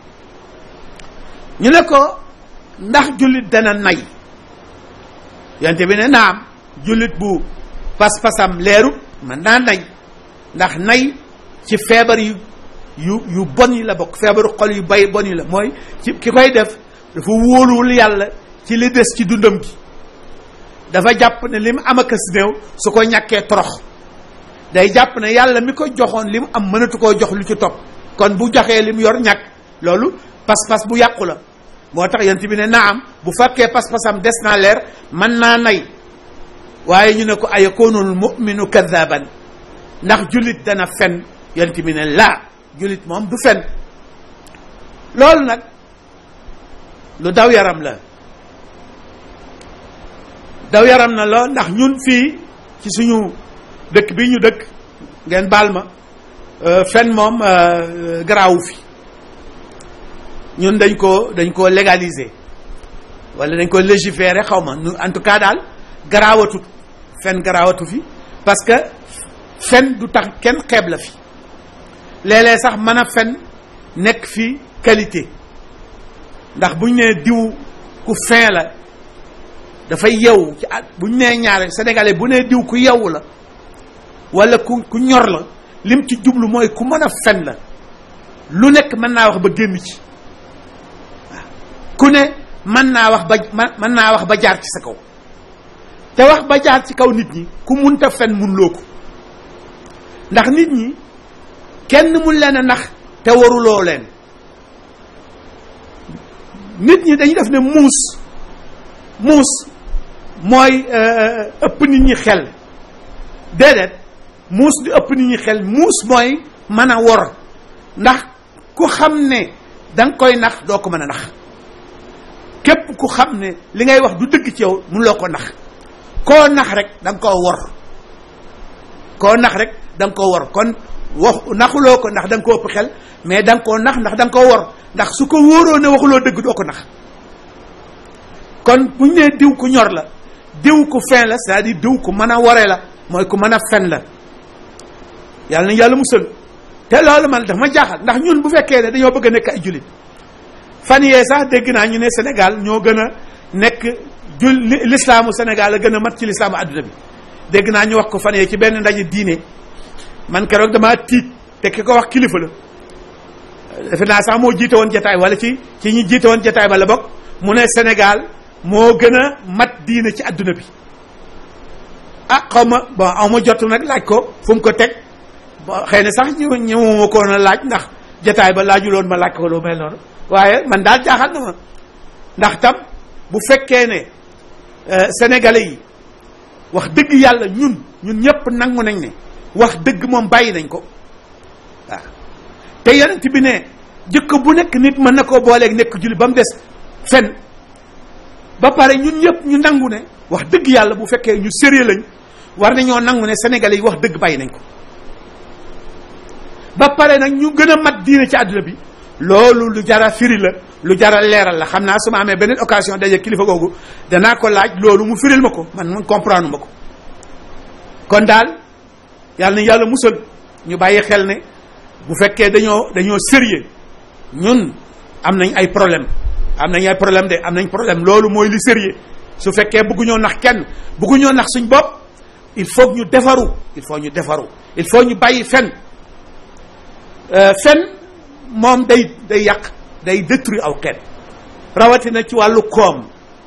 ñu ne ko ndax jullit dana nay yonte bi ne naam jullit bu pas-pasam leeru man naa nay ndax nay ci feebar yu yu yu bon yi la bokk feebaru xol yu bay bon yi la mooy ci ki koy def dafa wóoluwul yàlla ci li des ci dundam gi dafa jàpp ne li mu am akas néew su ko ñàkkee torox day jàpp ne yàlla mi ko joxoon li mu am mënatu koo jox lu ci topp kon bu joxee li mu yor ñàkk loolu pas-pas bu yàqu la moo tax yent bi ne naam bu fekkee pas-pasam des naa leer mën naa nay waaye ñu ne ko ayakoonul muminu kadaban ndax jullit dana fen yent bi ne laa jullit moom du fen loolu nag lu daw yaram la daw yaram na lool ndax ñun fii ci suñu dëkk bi ñu dëkk ngeen baal ma fen moom garaawu fi ñun dañ ko dañ ko légaliser wala dañ ko légiférer xaw ma nu en tout cas daal garaawatu fen garaawatu fi parce que fen du tax kenn xeeb la fi léeg-léeg sax mën a fen nekk fi qualité ndax buñ nee diw ku fin la dafay yew ci at buñ nee ñaare sénégalais bu nee diw ku yew la wala ku ku ñor la lim ci jublu mooy ku mën a fen la lu nekk mën naa wax ba génn ci waaw ku ne mën naa wax ba mën naa wax ba jaar ci sa kaw te wax ba jaar ci kaw nit ñi ku munta fen mun loo ko ndax nit ñi kenn mun leen a nax te waruloo leen nit ñi dañuy def ne muus muus mooy ëpp nit ñi xel déedéet muus di ëpp nit ñi xel muus mooy mën a wor ndax ku xam ne da nga koy nax doo ko mën a nax képp ku xam ne li ngay wax du dëgg ci yow mun loo ko nax koo nax rek da nga koo wor koo nax rek da nga koo wor kon wax naxuloo ko ndax da nga koo ëpp xel mais da nga koo nax ndax da nga koo wor ndax su ko wóoroo ne waxuloo dëgg doo ko nax kon bu ñu nee diw ku ñor la diw ku fin la c'est-à-dire diw ku mën a wore la mooy ku mën a fen la yàlla na yàlla musal te loolu man dafa ma jaaxal ndax ñun bu fekkee ne dañoo bëgg a nekk ay jullit fan yee sax dégg naa ñu ne Sénégal ñoo gën a nekk jul lislaamu Sénégal a gën a mat ci lislaamu adduna bi dégg naa ñu wax ko fan yee ci benn ndaje diine man keroog damaa tiit te ki ko wax kilifa la defe naa sax moo jiite woon jataay wala ci ci ñi jiite woon jataay ba la bokk mu ne Sénégal moo gën a mat diine ci adduna bi ah xaw ma bon aw ma jotu nag laaj ko fu mu ko teg bon xëy na sax ñu ñëwuma ko na laaj ndax jataay ba laajuloon ma laaj ko lu mel noonu waaye man daal jaaxal na ma ndax tam bu fekkee ne sénégalais yi wax dëgg yàlla ñun ñun ñëpp nangu nañ ne wax dëgg moom bàyyi nañ ko waaw te yonent bi ne jikko bu nekk nit mën na koo booleeg nekk julli ba mu des fen ba pare ñun ñëpp ñu nangu ne wax dëgg yàlla bu fekkee ñu sérieux lañ war nañoo nangu ne sénégalais yi wax dëgg bàyyi nañ ko ba pare nag ñu gën a mat diine ci àdduna bi loolu lu jara firi la lu jara leeral la xam naa su ma amee beneen occasion daje kilifa googu danaa ko laaj loolu mu firil ma ko man man comprendre ma ko kon daal yàlla na yàlla musal ñu bàyyi xel ne bu fekkee dañoo dañoo sérieux ñun am nañ ay problème am nañ ay problème de am nañ problème loolu mooy li sérieux su fekkee bëgguñoo nax kenn bëgguñoo nax suñ bopp il faut ñu defaru il faut ñu defaru il faut ñu bàyyi fen fen moom day day yàq day détruire aw xeet rawatina ci wàllu koom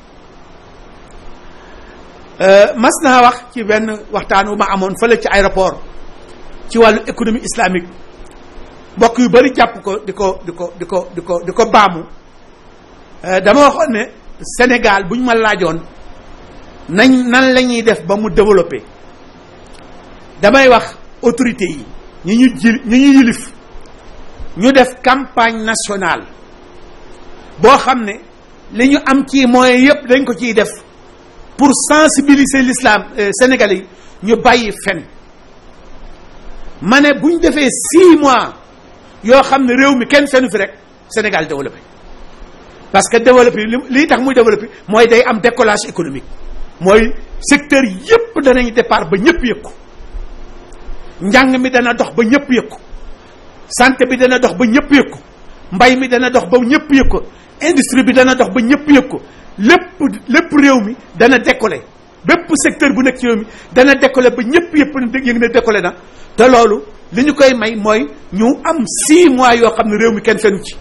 mas naa wax ci benn waxtaan wu ma amoon fële ci aéroport ci wàllu économie islamique mbokk yu bari jàpp ko di ko di ko di ko di ko di ko baamu dama waxoon ne Sénégal bu ñu ma laajoon nañ nan la ñuy def ba mu développé damay wax autorité yi ñi ñu ji ñi ñu yilif ñu def campagne nationale boo xam ne li ñu am ci moyens yëpp dañ ko ciy def pour sensibiliser l'islam sénégalais yi ñu bàyyi fen ma ne bu ñu defee six mois yoo xam ne réew mi kenn fenu fi rek Sénégal développé parce que développé li lii tax muy développé mooy day am décollage économique mooy secteur yëpp danañ départ ba ñëpp yëg ko njàng mi dana dox ba ñëpp yëg ko santé bi dana dox ba ñëpp yëg ko mbay mi dana dox ba ñëpp yëg ko industrie bi dana dox ba ñëpp yëg ko lépp lépp réew mi dana décoller bépp secteur bu nekk ci réew mi dana décoller ba ñëpp yëpp yëg na décoller na te loolu li ñu koy may mooy ñu am six mois yoo xam ne réew mi kenn fenu ci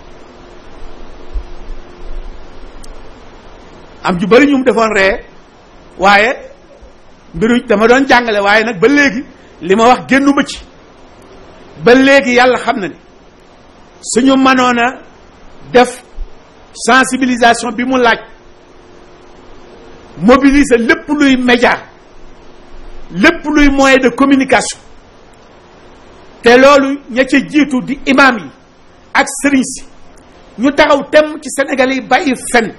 am ju bari ñu mu defoon ree waaye mbiru dama doon jàngale waaye nag ba léegi li ma wax génnuma ci ba léegi yàlla xam na ni suñu mënoon a def sensibilisation bi mu laaj mobiliser lépp luy média lépp luy moyen de communication te loolu ña ca jiitu di imam yi ak sëriñ si ñu taxaw tem ci Sénégal yi bàyyi fen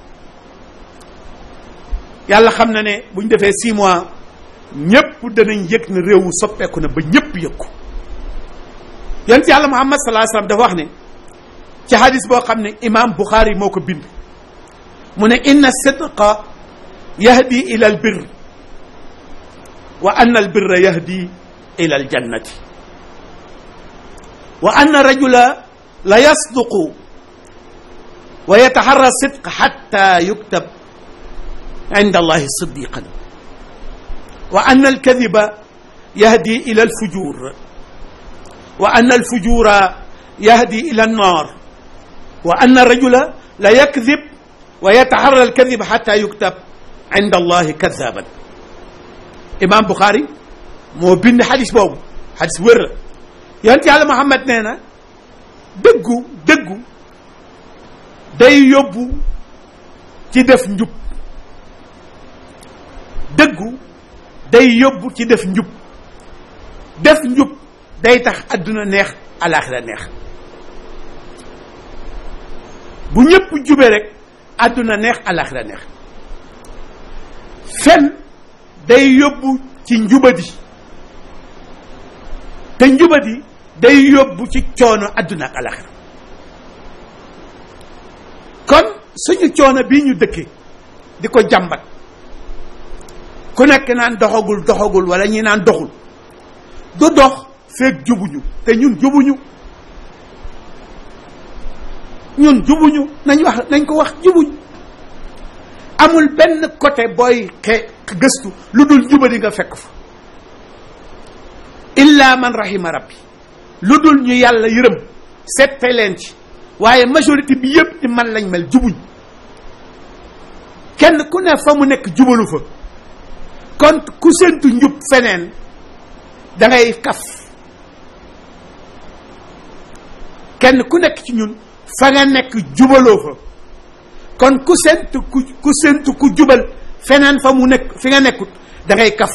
yàlla xam na ne bu ñu defee six mois ñépp danañ yëg ne réew mi soppeeku na ba ñépp yëg ko yonent yàlla Muhammad sallallahu alayhi wasallam dafa wax ne ci hadis boo xam ne imam Bukhari moo ko bind mu ne inna sidqa yahdi ila al birr wa anna al birra yahdi ila al jannati wa anna rajula la yasduqu wa yataharra sidq hatta yuktab inda allahi siddiqan wa anna al kadiba yahdi ila al fujur wa anna al fujura yahdi ila an nar wa anna rajula la yakdib wa yataharra al kadib hatta yuktab inda allahi kadaban imam Bukhari moo bind xadis boobu xadis wér la yonent yàlla Muhammad nee na dëggu dëggu day yóbbu ci def njub dëggu day yóbbu ci def njub def njub day tax adduna neex alaxira neex bu ñëpp jubee rek adduna neex alaxira neex fen day yóbbu ci njubadi te njubadi day yóbbu ci coono adduna ak alaxira kon suñu coono bii ñu dëkkee di ko jàmbat ku nekk naan doxagul doxagul wala ñi naan doxul du dox feeg jubuñu te ñun jubuñu ñun jubuñu nañ wax nañ ko wax jubuñ amul benn côté booy xe gëstu lu dul jubadi nga fekk fa illa man rahima rabbi lu dul ñu yàlla yërëm sette leen ci waaye majorité bi yëpp ni man lañ mel jubuñ kenn ku ne fa mu nekk jubalu fa kon ku séntu njub feneen da ngay kaf kenn ku nekk ci ñun fa nga nekk jubaloo fa kon ku séntu ku ku séntu ku jubal feneen fa mu nekk fi nga nekkut da ngay kaf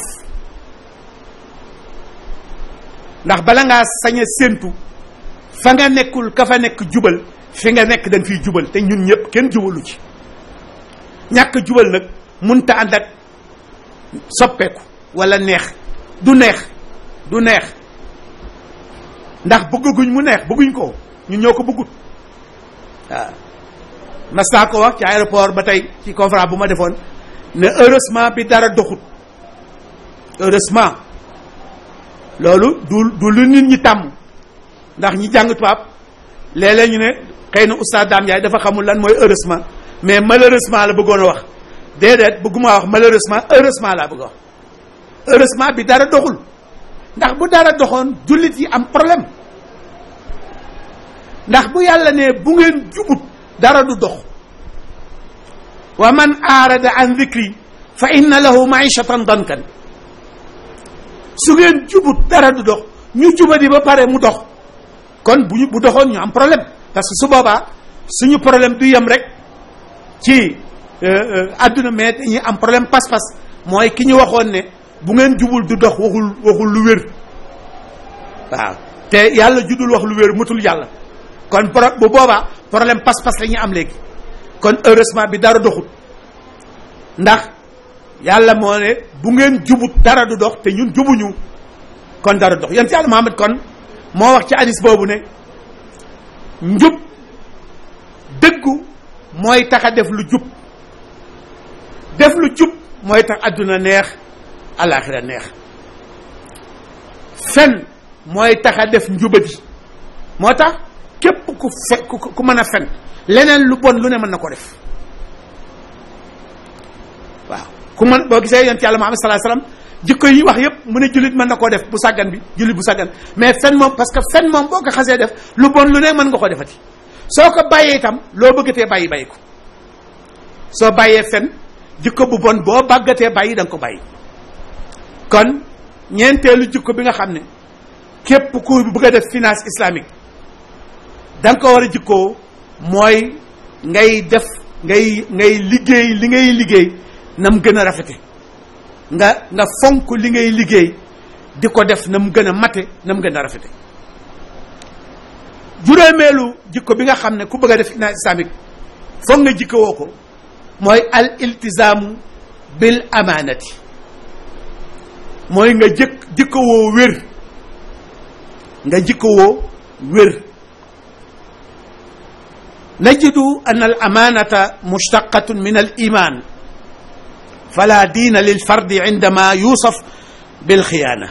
ndax bala ngaa sañ a séntu fa nga nekkul ka fa nekk jubal fi nga nekk da nga fiy jubal te ñun ñëpp kenn jubalu ci ñàkk jubal nag munta ànd ak soppeeku wala neex du neex du neex ndax bëgguñ mu neex bëgguñ ko ñun ñoo ko bëggut waaw mas naa ko wax ci aéroport ba tey ci conférence bu ma defoon ne heureusement bi dara doxut heureusement loolu du du lu nit ñi tàmm ndax ñi jàng tubaab léeg-léeg ñu ne xëy na oustaz Dame Ndiaye dafa xamul lan mooy heureusement mais malheureusement la bëggoon a wax déedéet bëgguma wax malheureusement heureusement laa bëgg a wax heureusement bi dara doxul ndax bu dara doxoon jullit yi am problème ndax bu yàlla ne bu ngeen jubut dara du dox wa man aarada an dhikri fa inna lahu maishatan dankan su ngeen jubut dara du dox ñu jubadi ba pare mu dox kon bu ñu bu doxoon ñu am problème parce que su boobaa suñu problème du yem rek ci adduna mais dañuy am problème pas-pas mooy ki ñu waxoon ne bu ngeen jubul du dox waxul waxul lu wér waaw te yàlla judul wax lu wér mutul yàlla kon pro bu boobaa problème pas-pas la ñuy am léegi kon heureusement bi dara doxut ndax yàlla moo ne bu ngeen jubut dara du dox te ñun jubuñu kon dara dox yéen ci yàlla Muhammad kon moo wax ci hadis boobu ne njub dëggu mooy tax a def lu jub def lu jub mooy tax adduna neex alaxira neex fen mooy tax a def njubadi moo tax képp ku fe ku ku mën a fen leneen lu bon lu ne mën na ko def waaw ku mën boo gisee yonent yàlla Muhammad sallallahu alayhi wasallam jikko yi wax yépp mu ne jullit mën na koo def bu sàggan bi jullit bu sàggan mais fen moom parce que fen moom boo ko xasee def lu bon lu ne mën nga ko defati soo ko bàyyee itam loo bëggatee bàyyi bàyyi ko soo bàyyee fen jikko bu bon boo bàggatee bàyyi da nga ko bàyyi kon ñeenteelu jikko bi nga xam ne képp ku bëgg a def finance islamique da nga ko war a jikkoo mooy ngay def ngay ngay liggéey li ngay liggéey na mu gën a rafete nga nga fonk li ngay liggéey di ko def na mu gën a mate na mu gën a rafete juróomeelu jikko bi nga xam ne ku bëgg a def finance islamique foog nga jikkowoo ko mooy al iltizaamu bil amaanati mooy nga jëkk jikkowoo wér nga jikkowoo wér najidu an al amaanata mushtaqatun min al iman fala diina lil fardi indama yusaf bil xiyaana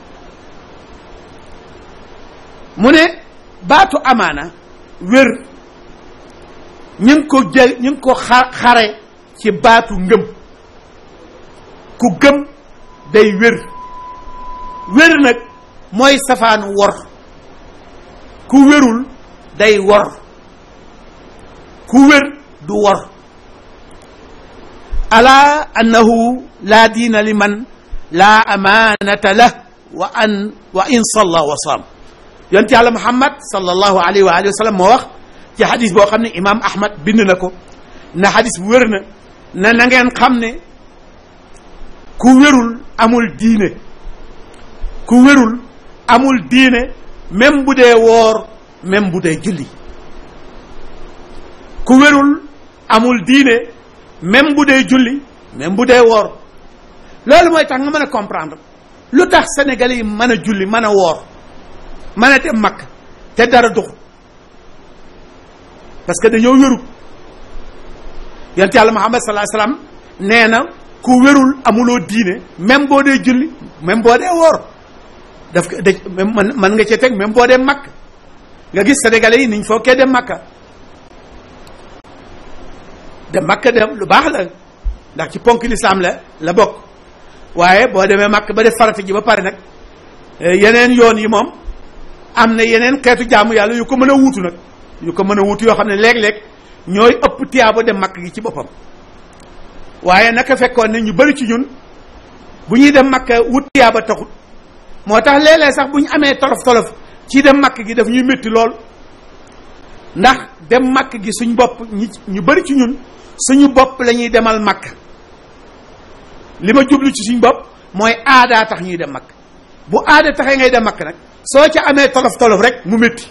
mu ne baatu amaana wér ñu ngi ko jël ñu ngi ko xa xare ci baatu ngëm ku gëm day wér wér nag mooy safaanu wor ku wérul day wor ku wér du wor ala annahu laa diina liman laa amaanata lah wa an wa in salla wa saam yonent yàlla muhammad sallallahu alayhi wa alihi wa sallam moo wax ci xadis boo xam ne imaam ahmad bind na ko na xadis bu wér na na na ngeen xam ne ku wérul amul diine ku wérul amul diine même bu dee woor même bu dee julli ku wérul amul diine même bu dee julli même bu dee woor loolu mooy tax nga mën a comprendre lu tax sénégalais yi mën a julli mën a woor mën a dem makk te dara duxu parce que dañoo wérul yonent yàlla muhammad sallallahu alayhi wasallam nee na ku wérul amuloo diine même boo dee julli même boo dee woor daf ko da man mën nga cee teg même boo dee makk nga gis sénégalais yi niñ fookee dem makka dem makka dem lu baax la ndax ci ponk lislaam la la bokk waaye boo demee makk ba def farata ji ba pare nag yeneen yoon yi moom am na yeneen xeetu jaamu yàlla yu ko mën a wuutu nag yu ko mën a wuutu yoo xam ne léeg-léeg ñooy ëpp tiyaaba dem makk gi ci boppam waaye naka fekkoon ne ñu bari ci ñun bu ñuy dem makk wut tiyaaba taxut moo tax léeg-léeg sax bu ñu amee tolof tolof ci dem makk gi daf ñuy métti lool ndax dem makk gi suñ bopp ñi ñu bari ci ñun suñu bopp la ñuy demal makk li ma jublu ci suñ bopp mooy aadaa tax ñuy dem makk bu aada taxee ngay dem makk nag soo ca amee tolof tolof rek mu métti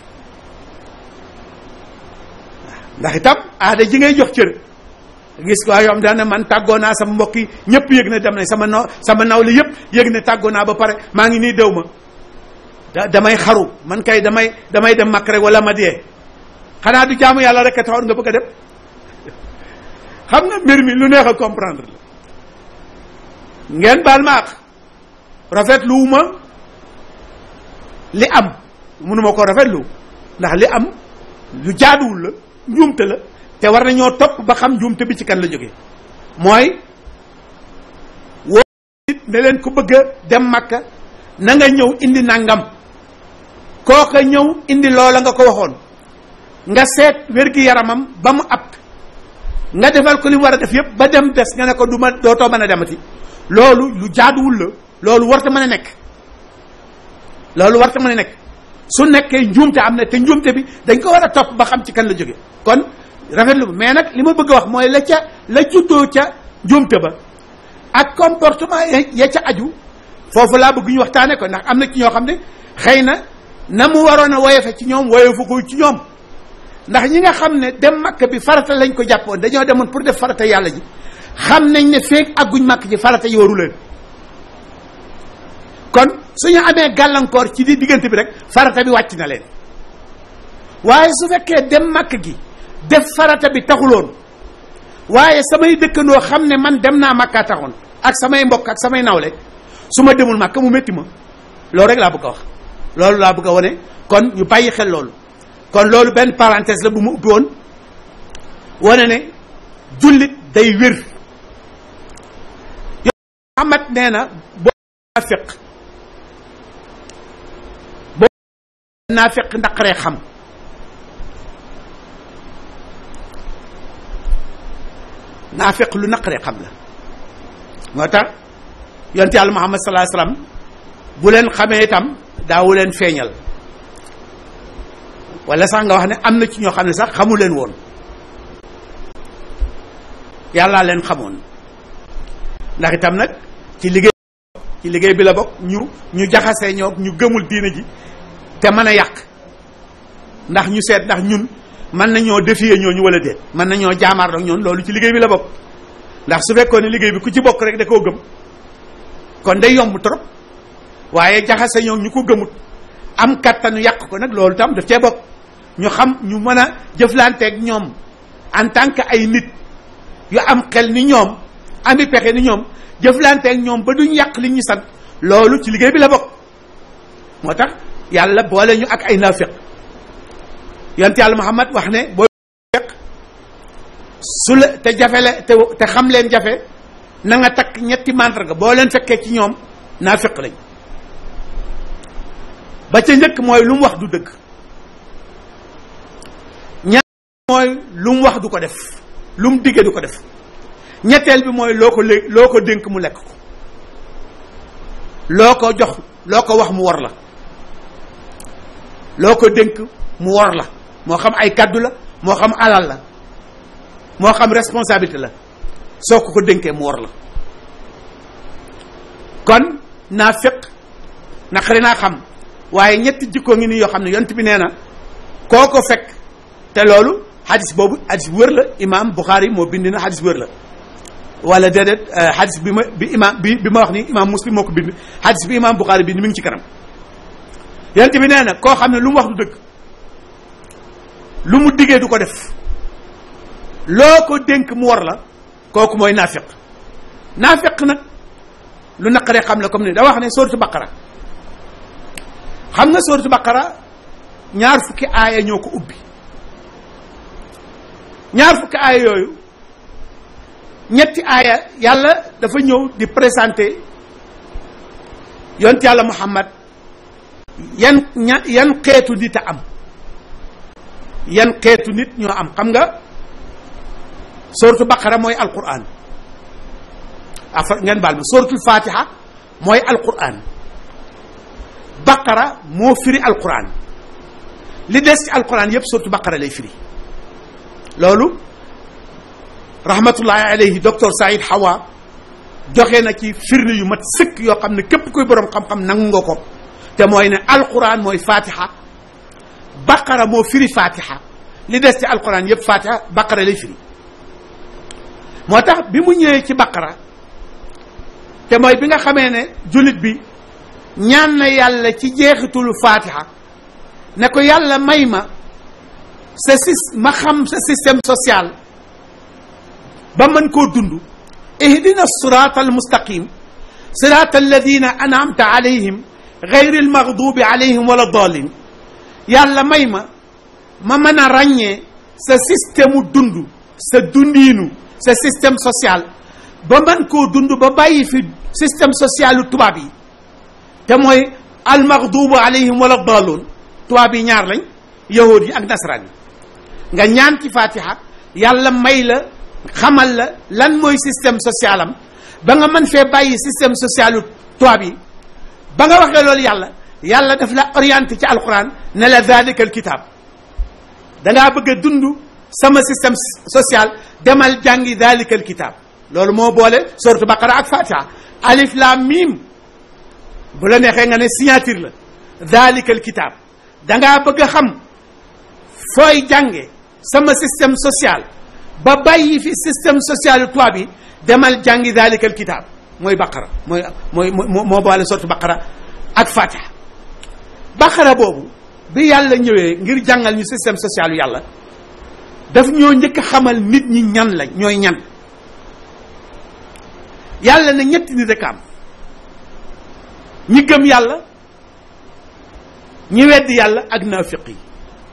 ndax itam aada ji ngay jox cër gis ko yoo xam daan man tàggoo naa sama mbokk yi ñëpp yëg na dem nañ sama no sama nawle yëpp yëg ne tàggoo naa ba pare maa ngi nii dew ma da damay xaru man kay damay damay dem makk rek wala ma dee xanaa du jaamu yàlla rek a taxoon nga bëgg a dem xam nga mbir mi lu neex a comprendre la ngeen baal ma ak rafetlu wu ma li am mënuma ko rafetlu ndax li am lu jaaduwul la njuumte la te war nañoo topp ba xam njuumte bi ci kan la jógee mooy woo nit ne leen ko bëgg a dem makka na nga ñëw indi nangam kooka ñëw indi loola nga ko waxoon nga seet wér-gi yaramam ba mu ab nga defal ko li mu war a def yëpp ba dem des nga ne ko du ma dootoo mën a demati loolu lu jaaduwul la loolu warta mën a nekk loolu warta mën a nekk su nekkee njuumte am na te njuumte bi dañ ko war a topp ba xam ci kan la jóge kon rafetlu mais nag li ma bëgg a wax mooy la ca la juddoo ca njuumte ba ak comportement ya ca aju foofu laa bëgg ñu waxtaane ko ndax am na ci ñoo xam ne xëy na na mu waroon a woyofe ci ñoom woyofu ko ci ñoom ndax ñi nga xam ne dem makk bi farata lañ ko jàppoon dañoo demoon pour def farata yàlla ji xam nañ ne feeg agguñ makk ji farata yi waru leen kon suñu amee gàllankoor ci di diggante bi rek farata bi wàcc na leen waaye su fekkee dem makk gi def farata bi taxuloon waaye samay dëkkandoo xam ne man dem naa makkaa taxoon ak samay mbokk ak samay nawle su ma demul makka mu métti ma loolu rek laa bëgg a wax loolu laa bëgg a wane kon ñu bàyyi xel loolu kon loolu benn parenthèse la bu mu ubbi woon wane ne jullit day wér yo Muhammad nee na boo naafiq boo naafiq ndaqaree xam naafiq lu naqaree xam la moo tax yonte yàlla Muhammad sallallahu alayhi wasallam bu leen xamee itam daawu leen feeñal wala sax nga wax ne am na ci ñoo xam ne sax xamu leen woon yàllaa leen xamoon ndax itam nag ci liggéey ci liggéey bi la bokk ñu ñu jaxasee ñoo ñu gëmul diine ji te mën a yàq ndax ñu seet ndax ñun mën nañoo défier ñooñu wala déet mën nañoo jaamaar ak ñoon loolu ci liggéey bi la bokk ndax su fekkoon ne liggéey bi ku ci bokk rek da koo gëm kon day yomb trop waaye jaxase ñoo ñu ko gëmut am kattanu yàq ko nag loolu tam daf cee bokk ñu xam ñu mën a jëflanteeg ñoom en tant que ay nit yu am xel ni ñoom ami pexe ni ñoom jëflanteeg ñoom ba duñ yàq li ñu sant loolu ci liggéey bi la bokk moo tax yàlla boole ñu ak ay naafiq yonent yàlla Muhammad wax ne boo fekk su la te jafe la te te xam leen jafe na nga takk ñetti màndarga boo leen fekkee ci ñoom naafiq lañ ba ca njëkk mooy lu mu wax du dëgg ñaar mooy lu mu wax du ko def lu mu diggee du ko def ñetteel bi mooy loo ko lé loo ko dénk mu lekk ko loo ko jox loo ko wax mu war la loo ko dénk mu war la moo xam ay kaddu la moo xam alal la moo xam responsabilité la soo ko ko dénkee mu war la kon naa féq naqari naa xam waaye ñetti jikkoo ngi nii yoo xam ne yont bi nee na koo ko fekk te loolu xadis boobu xadis bu wér la imam Bukhari moo bind na xadis bu wér la wala déedéet xadis bi ma bi imam bi bi ma wax ni imam muslim moo ko bind xadis bi imam Bukhari bind mi ngi ci kanam yont bi nee na koo xam ne lu mu wax du dëgg lu mu diggee du ko def loo ko dénk mu war la kooku mooy naafiq naafiq nag lu naqaree xam la comme ni da wax ne sooratu baqara xam nga sooratu baqara ñaar fukki aaya ñoo ko ubbi ñaar fukki aaya yooyu ñetti aaya yàlla dafa ñëw di présenter yont yàlla muhammad yan ña yan xeetu nit a am yan xeetu nit ñoo am xam nga sooratu baqara mooy alquran afa ngeen baal ma sooratul fatiha mooy alquran baqara moo firi alquran li des ci alquran yépp sooratu baqara lay firi loolu rahmatullahi alayhi docteur Saïd Hawa joxe na ci firnde yu mat sëkk yoo xam ne képp kuy boroom xam-xam nangu nga ko te mooy ne alquran mooy fatiha baqara moo firi fatiha li des ci alquran yépp fatiha baqara lay firi moo tax bi mu ñëwee ci baqara te mooy bi nga xamee ne jullit bi ñaan na yàlla ci jeexitulu fatiha ne ko yàlla may ma sa sis ma xam sa système social ba mën koo dund ihdina sirata almustaqim sirata alladina anamta alayhim gayri almaghdubi alayhim wala dalin yàlla may ma ma mën a ràññee sa système u dund sa dundiinu sa système social ba mën koo dund ba bàyyi fi système social yu tubaab yi te mooy almaghdubu alayhim wala daloon tubaab yi ñaar lañ yahud yi ak nasaraan yi nga ñaan ci fatiha yàlla may la xamal la lan mooy système social am ba nga mën fee bàyyi système social yu tubaab yi ba nga waxee loolu yàlla yàlla daf la orienté ci alquran ne la dalika alkitab dangaa bëgg a dund sama système social demal jàngi dalika alkitab loolu moo boole sortu baqara ak fatiha alif lam mim bu la neexee nga ne signature la dalika alkitab dangaa bëgg a xam fooy jànge sama système social ba bàyyi fi système social yu tubaab yi demal jàngi dalika alkitab mooy baqara mooy mooy moo boole sortu baqara ak fatiha baqara boobu bi yàlla ñëwee ngir jàngal ñu système social yu yàlla daf ñoo njëkk a xamal nit ñi ñan lañ ñooy ñan yàlla ne ñetti nit rek am ñi gëm yàlla ñi weddi yàlla ak naafiq yi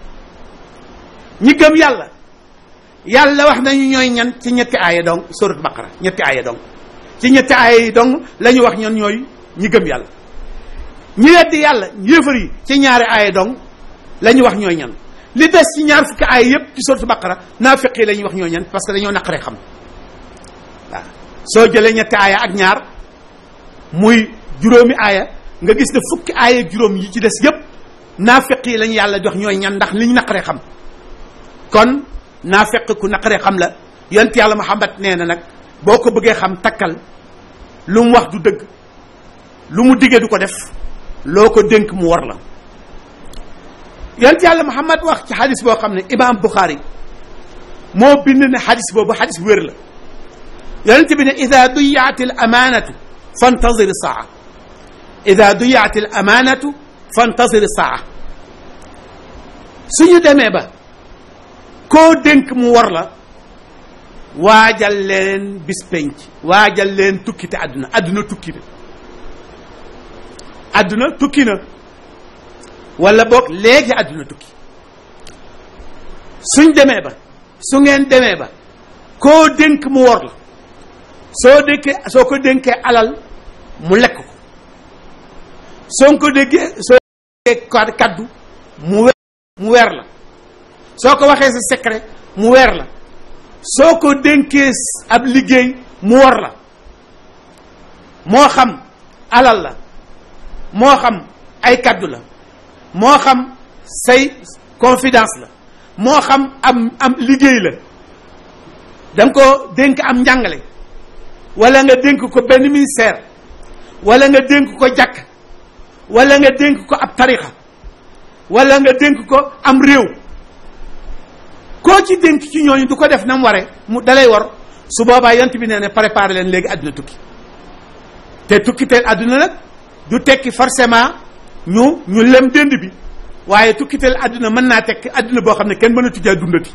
ñi gëm yàlla yàlla wax nañu ñooy ñan ci ñetti aaya dong surat baqara ñetti aaya dong ci ñetti aaya yi dong la ñu wax ñan ñooy ñi gëm yàlla ñi weddi yàlla yéefar yi ci ñaari aaya dong la ñu wax ñooy ñan li des ci ñaar fukki aaya yépp ci surat baqara naafiq yi la ñuy wax ñooy ñan parce que dañoo naqaree xam waaw soo jëlee ñetti aaya ak ñaar muy juróomi aaya nga gis ne fukki aaya juróom yi ci des yépp naafeq yi lañu yàlla jox ñooy ñan ndax li ñu naqaree xam kon naafeq ku naqaree xam la yonent yàlla Muhammad nee na nag boo ko bëggee xam takkal lu mu wax du dëgg lu mu diggee du ko def loo ko dénk mu war la yonent yàlla Muhammad wax ci xadis boo xam ne imaam Bukhari moo bind ne xadis boobu xadis wér la yonent bi ne ida duyaat al amaanatu fantazir saa ida duyaat al amaanatu fantazir saa suñu demee ba koo dénk mu war la waajal leen bis penc waajal leen tukkite àdduna àdduna tukki na àdduna tukki na wala boog léegi àdduna tukki suñ demee ba su ngeen demee ba koo dénk mu wor la soo dénkee soo ko dénkee alal mu lekk ko soo ko déggee soo dénkee kaddu mu weer mu weer la soo ko waxee sa secret mu weer la soo ko dénkee ab liggéey mu wor la moo xam alal la moo xam ay kaddu la moo xam say confidence la moo xam am am liggéey la da nga ko dénk am njàngale wala nga dénk ko benn ministère wala nga dénk ko jàkk wala nga dénk ko ab tarixa wala nga dénk ko am réew koo ci dénk ci ñooñu du ko def na mu ware mu dalay war su boobaa yant bi nee ne préparé leen léegi àdduna tukki te tukki te àdduna nag du tekki forcément ñu ñu lem dënd bi waaye tukkiteel àdduna mën naa tekki àdduna boo xam ne kenn mën a tujjee dundati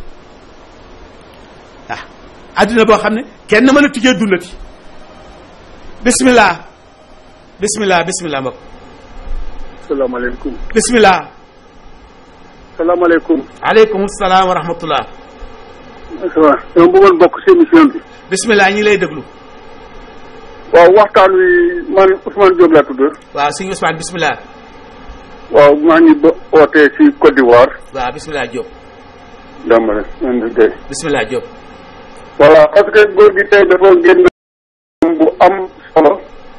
ah àdduna boo xam ne kenn mën a tujjee dundati bismillah bismillah bismillah mbokk salaamaaleykum. bismillah salaamaaleykum. aleykum salaam wa rahmatullah waaw dama bëggoon bokk si émission bi. bismillah ñi lay déglu waaw waxtaan wi man Ousmane Diop laa tudd. waaw sëñ Ousmane bismillah waaw maa ngi ba ootee si Côte d'Ivoire. waaw bismillah Diop dama ne man de tey. bismillah Diop voilà parce que góor gi tey dafa génn bu am solo.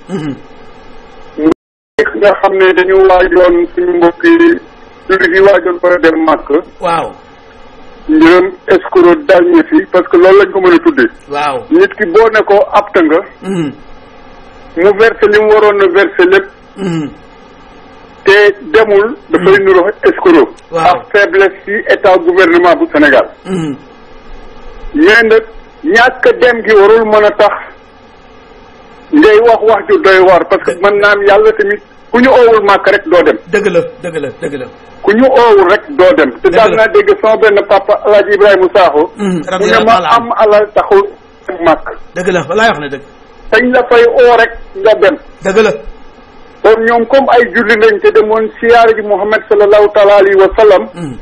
nga xam ne dañu waajoon suñu mbokk yi jullit yi waajoon fa dem màkk. waaw njërëm escroc dal ñu fi parce que loolu lañ ko mën a tuddee. waaw nit ki boo ne ko apte nga. mu versé li mu waroon a versé lépp. te demul. dafay nuro escroc. waaw ak faiblesse ci état gouvernement bu Sénégal. mais nag ñàkk dem gi warul mën a tax ngay wax wax ju doy waar parce que mën naan yàlla tamit ku ñu oowul màkk rek doo dem. dëgg la dëgg la dëgg la ku ñu oowul rek doo dem. te Dëgg daal la. naa dégg sama benn papa El Hadj Ibrahima Sakho. mu ne radiyallahu ma taala am alal taxul dem màkk. dëgg la walaay wax na dëgg dañ la fay oo rek nga dem. dëgg la kon ñoom comme ay julli lañ te demoon siyaare ji Muhammad sallallahu taala alayhi wa sallam.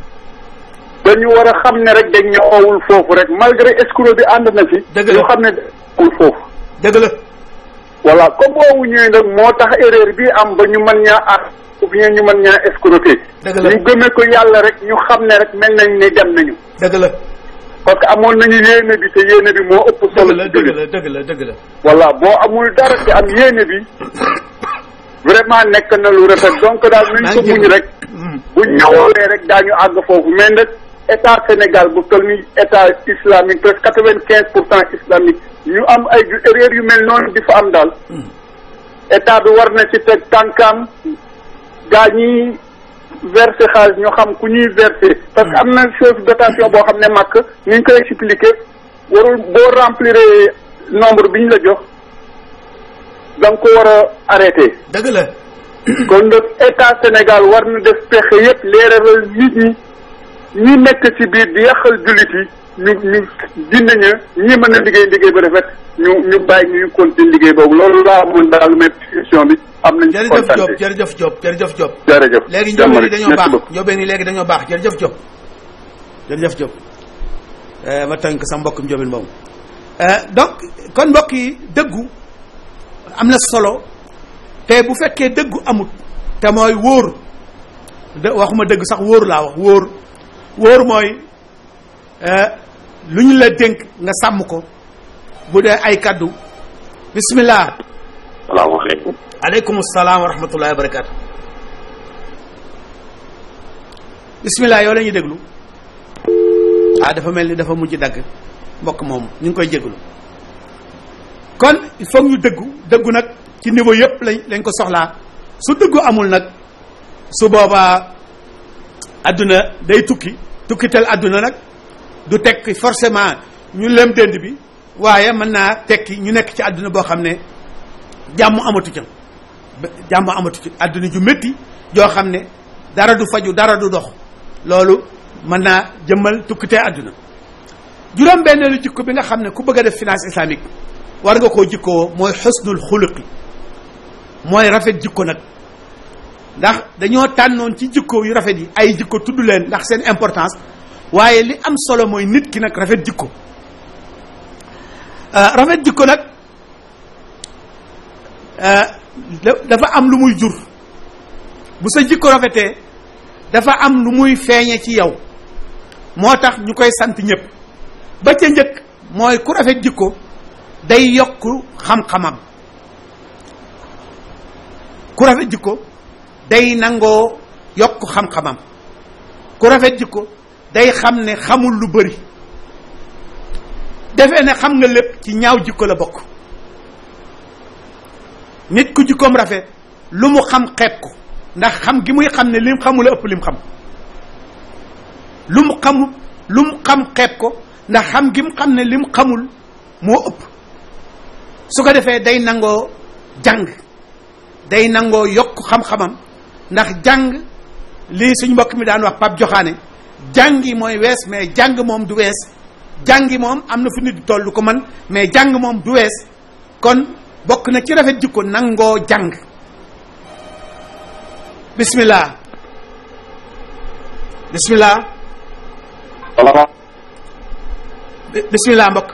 dañu war a xam ne rek dañ ñu oowul foofu rek malgré escroc bi ànd na fi. Dëgg la ñu xam ne oowul foofu. dëgg la voilà comme boobu ñëwee nag moo tax erreur bi am ba ñu mën ñaa ak ou bien ñu mën ñaa escroquer. Dëgg la. ñu gëmee ko yàlla rek ñu xam ne rek mel nañ ne dem nañu. dëgg la parce que amoon nañu yéene bi te yéene bi moo ëpp dëgg solo. la ci dëgg jullit. la dëgg la dëgg la voilà boo amul dara te am yéene bi vraiment nekk na lu rafet donc daal maa nañ ngi ko muñ jégalu. rek. bu ñëwee rek daañu àgg foofu mais nag état Sénégal bu toll ni état islamique presque quatre vingt quinze pour cent islamique ñu am ay ju- erreur yu mel noonu di fa am daal. état bi war na ci teg tànkam gaa ñiy versé xaalis ñu xam ku ñuy versé. parce que am na chose dotation boo xam ne màkk ni ñu koy expliqué warul boo remplir nombre bi ñu la jox da nga ko war a arrêté. dëgg la kon nag état Sénégal war na def pexe yëpp leeralal nit ñi ñi nekk ci biir di yàqal jullit yi ñu ñu dindi ña ñi mën a liggéey liggéey ba rafet ñu ñu bàyyi ñu continuer liggéey boobu loolu laa amoon daal mais émission bi am nañu ci jërëjëf kontaan Diop jërëjëf Diop jërëjëf Diop jërëjëf léegi jàmm njóobeen yi rek. dañoo Merci baax beaucoup. njóobeen yi léegi dañoo baax jërëjëf Diop jërëjëf Diop Eh, ma tënk sa mbokk njóobeen boobu Eh, donc kon mbokk yi dëggu am na solo te bu fekkee dëggu amut te mooy wóor de waxuma dëgg sax wóor laa wax wóor wóor mooy eh, lu ñu la dénk nga sàmm ko bu dee ay kaddu bismillah salaamaaleykum. aleykum salaam wa rahmatullahi wa barakaatu. bismillah yow la ñuy déglu. ah dafa mel ni dafa mujj dagg mbokk moom ñu ngi koy jéglu kon il faut ñu dëggu dëggu nag ci niveau yëpp lañ lañ ko soxlaa su dëggu amul nag su boobaa adduna day tukki tukkitel adduna nag du tekki forcément ñu lem dënd bi waaye mën naa tekki ñu nekk ci adduna boo xam ne jàmm amatu ca jàmm amatu ci adduna ju métti joo xam ne dara du faju dara du dox loolu mën naa jëmmal tukkitee àdduna juróom benneelu jikko bi nga xam ne ku bëgg a def finance islamique war nga koo jikkoo mooy xusnul xuluqi mooy rafet jikko nag ndax dañoo tànnoon ci jikko yu rafet yi ay jikko tudd leen ndax seen importance waaye li am solo mooy nit ki nag rafet jikko rafet jikko nag dafa am lu muy jur bu sa jikko rafetee dafa am lu muy feeñe ci yow moo tax ñu koy sant ñëpp ba ca njëkk mooy ku rafet jikko day yokk xam-xamam ku rafet jikko day nangoo yokk xam-xamam ku rafet jikko day xam ne xamul lu bëri defee ne xam nga lépp ci ñaaw jikko la bokk nit ku jikkoom rafet lu mu xam xeeb ko ndax xam gi muy xam ne lim xamul ëpp lim xam lu mu xamul lu mu xam xeeb ko ndax xam gi mu xam ne lim xamul moo ëpp su ko defee day nangoo jàng day nangoo yokk xam-xamam ndax jàng lii suñ mbokk mi daan wax pap joxaane jàngi mooy wees mais jàng moom du wees jàngi moom am na fu nit di toll ko man mais jàng moom du wees kon bokk na ci rafet jikko nangoo jàng bismillah bismillah salaamaaleykum. bismillah mbokk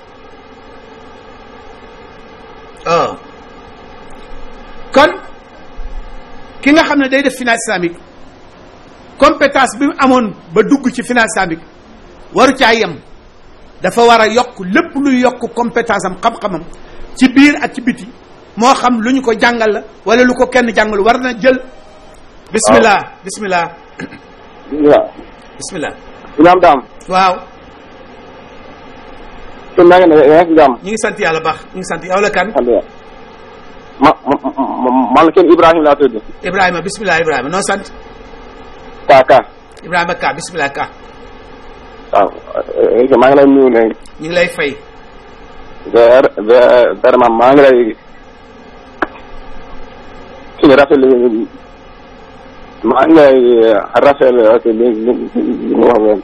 oh kon ki nga xam ne day def finance islamique compétence bi mu amoon ba dugg ci finance islamique waru caa yem dafa war a yokk lépp luy yokk compétence am xam-xamam ci biir ak ci biti moo xam lu ñu ko jàngal la wala lu ko kenn jàngal war na jël bismillah bismillah waaw. bismillah Imaam Dame. waaw sëñ maa ngi ne yaa ngi si jàmm. ñu ngi sant yàlla baax ñu ngi sant yow la kan alhamdulilah. ma ma ma man la kenn Ibrahima laa tudd. Ibrahima bismillah Ibrahima noo sant Ka Ka. Ibrahima Ka bismillah Ka waaw maa ngi lay nuyu léegi. ñu ngi lay fay ver ver vraiment maa ngi lay kii bi rafetlu maa ngi lay rafetlu ak li li li mu wax leen.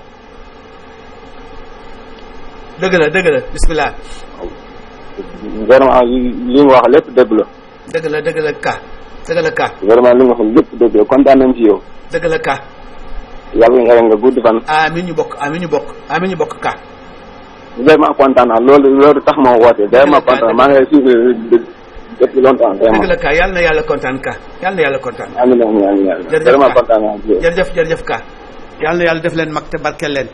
dëgg la dëgg la bismillah vraiment li mu wax lépp dëgg la. dëgg la dëgg la Ka dëgg la Ka vraiment li mu wax lépp dëgg la kontaan nañ ci yow. dëgg la Ka yàlla nga nga gudd fan. amin ñu bokk amin ñu bokk amin ñu bokk Ka vraiment kontaan naa loolu loolu tax ma woote vraiment kontaan maa ngi lay suivre depuis longtemps dëgg vraiment. la Ka yàlla na yàlla kontaan Ka yàlla na yàlla kontaan amiin amiin amiin amiin Jërëjëf vraiment Ka. kontaan naa ci yow. jërëjëf jërëjëf Ka yàlla na yàlla def leen mag te barkeel leen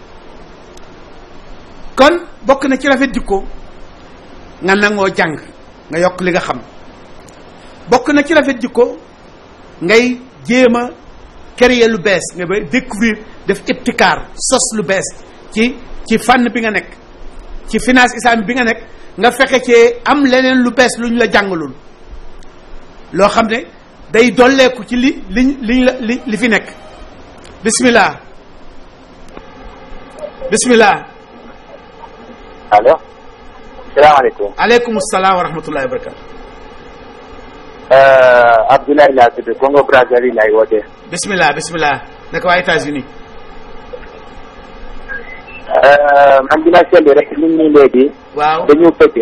kon bokk na ci rafet jikko nga nangoo jàng nga yokk li nga xam bokk na ci rafet jikko ngay jéem a créer lu bees nga ba découvrir def ibtikaar sos lu bees ci ci fànn bi nga nekk ci finance islamique bi nga nekk nga fexe cee am leneen lu bees lu ñu la jàngalul loo xam ne day dolleeku ci li liñ liñ la li li fi nekk bismillah bismillah allo. salaamaaleykum. aleykum salaam wa rahmatullahi wa barakatu Abdoulaye laa tudd Congo Brazzaville laay wootee. bismillah bismillah naka waa États-Unis man dina seetlu rek nit ñi léegi waaw dañu pëcc.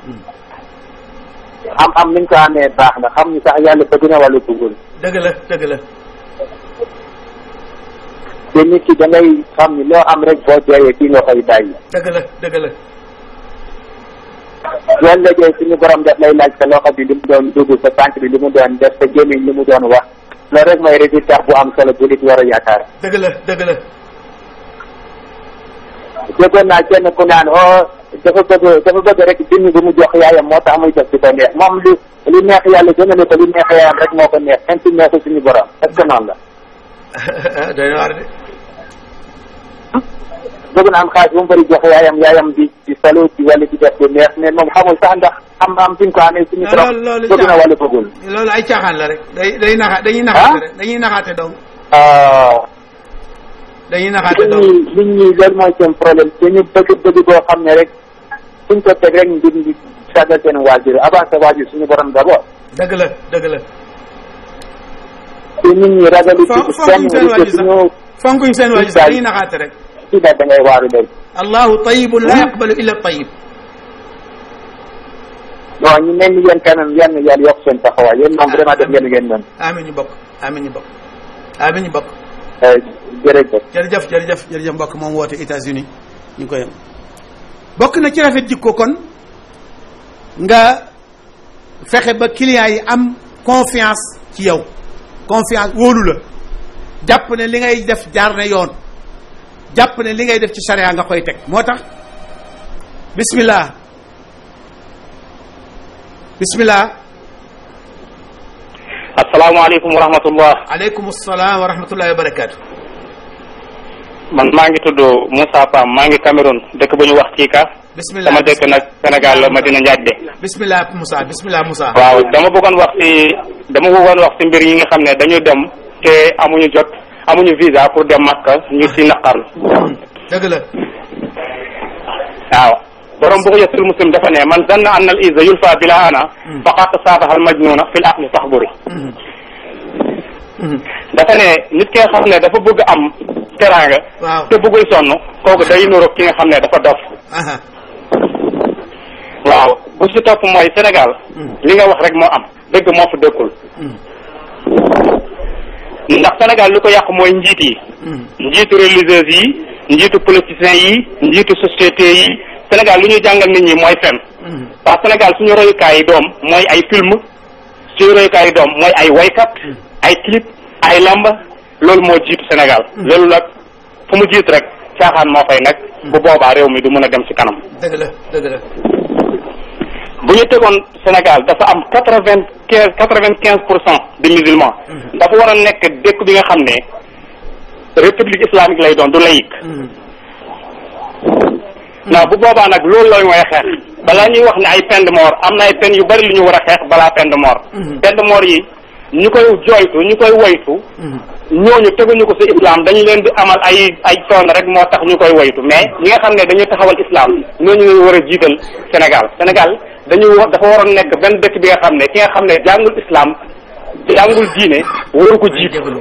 am am niñ ko amee baax na xam ñu sax yàlla bëgg na wala bëggul. dëgg la dëgg la te nit ki da ngay xam ni loo am rek boo deewee kii nga koy bàyyi. dëgg la dëgg la loolu léegi suñu borom daf lay laaj sa loxo bi li mu doon dugg sa tànk bi li mu doon def sa gémmiñ li mu doon wax loolu rek mooy résultat bu am solo bu nit war a yaakaar. dëgg la dëgg la déggoon naa kenn ku naan oh dafa bëgg dafa bëgg rek junni bu mu jox yaayam moo tax muy def di ko neex moom li li neex yàlla gënale ko li neex yaayam rek moo ko neex kenn si neexul suñu borom est-ce que noonu la doy na waar de bëgg na am xaalis bu mu bëri jox yaayam yaayam di di solo ci wàllu di def lu neex mais moom xamul sax ndax am am fi nga ko amee suñu borom loolu loolu bëgg na wala bëggul loolu ay caaxaan la rek day day naxa dañuy naxaate rek dañuy naxaate dong dañuy naxaate nit dong ñi nit ñi loolu mooy seen problème te ñu bëgg bëgg boo xam ne rek suñ ko teg rek ngir di sagal seen waajur avant sa waajur suñu borom d'abord dëgg la dëgg la te nit ñi ragalu Fon- ci fonkuñ seen kenn waajur te sax suñu fonkuñ seen waajur sax dañuy naxaate rek ci da ngay waaru léegi allahu tayibun la yaqbalu illa tayib non ñu mel ni yéen kanam yenn yàlla yokk seen taxawaay yéen moom vraiment def ngeen li ngeen mën amin ñu bokk amin ñu bokk amin ñu bokk jërëjëf jërëjëf jërëjëf jërëjëf mbokk moom woote États-Unis ñu ngi koy am bokk na ci rafet jikko kon nga fexe ba clients yi am confiance ci yow confiance wóolu la jàpp ne li ngay def jaar na yoon jàpp ne li ngay def ci charia nga koy teg moo tax bismillah bismillah asalaamaaleykum wa rahmatullah aleykum salaam wa rahmatullahi wa barakatu man maa ngi tudd Moussa Pam maa ngi Cameroun dëkk bu ñu wax Kika bismillah sama dëkk nag Sénégal la Madina Njaajde bismillah Moussa bismillah Moussa waaw dama bëggoon wax ci dama bëggoon wax ci mbir yi nga xam ne dañu dem te amuñu jot amuñu visa pour dem Makka ñu ci naqarlu dëgg la waaw borom bu ko yesul muslim dafa ne man zanna anna al izza yulfa bila ana faqat saafaha al majnuna fil aqli taxburi dafa ne nit ki nga xam ne dafa bëgg am teraanga waaw te bëggul sonn kooku day nuroog ki nga xam ne dafa dof aha waaw bu si topp mooy Sénégal li nga wax rek moo am dëgg moo fa dëkkul ndax Sénégal lu ko yàq mooy njiit yi njiitu religieuse yi njiitu politiciens yi njiitu société yi Sénégal lu ñuy jàngal nit ñi mooy fen parce que Sénégal suñu royukaay yi doom mooy ay film suñu royukaay yi doom mooy ay waykat ay clip ay lamba loolu moo jiitu Sénégal loolu nag fu mu jiit rek caaxaan moo fay nekk bu boobaa réew mi du mën a dem ci kanam dëgg la dëgg la bu ñu tegoon Sénégal dafa am quatre vingt quinze quatre vingt quinze pour cent de musulmans dafa war a nekk dëkk bi nga xam ne république islamique lay doon du laïque non bu boobaa nag loolu looy mooy xeex balaa ñuy wax ne ay peine de mort am na ay peine yu bari lu ñu war a xeex balaa peine de mort peine de mort yi ñu koy jooytu ñu koy woytu ñooñu teguñu ko ci islam dañu leen di amal ay ay coono rek moo tax ñu koy woytu mais ñi nga xam ne dañuy taxawal islam ñooñu ñu war a jiital Sénégal Sénégal dañu wa- dafa waroon nekk benn dëkk bi nga xam ne ki nga xam ne jàngul islam jàngul diine waru ko jiitu déglu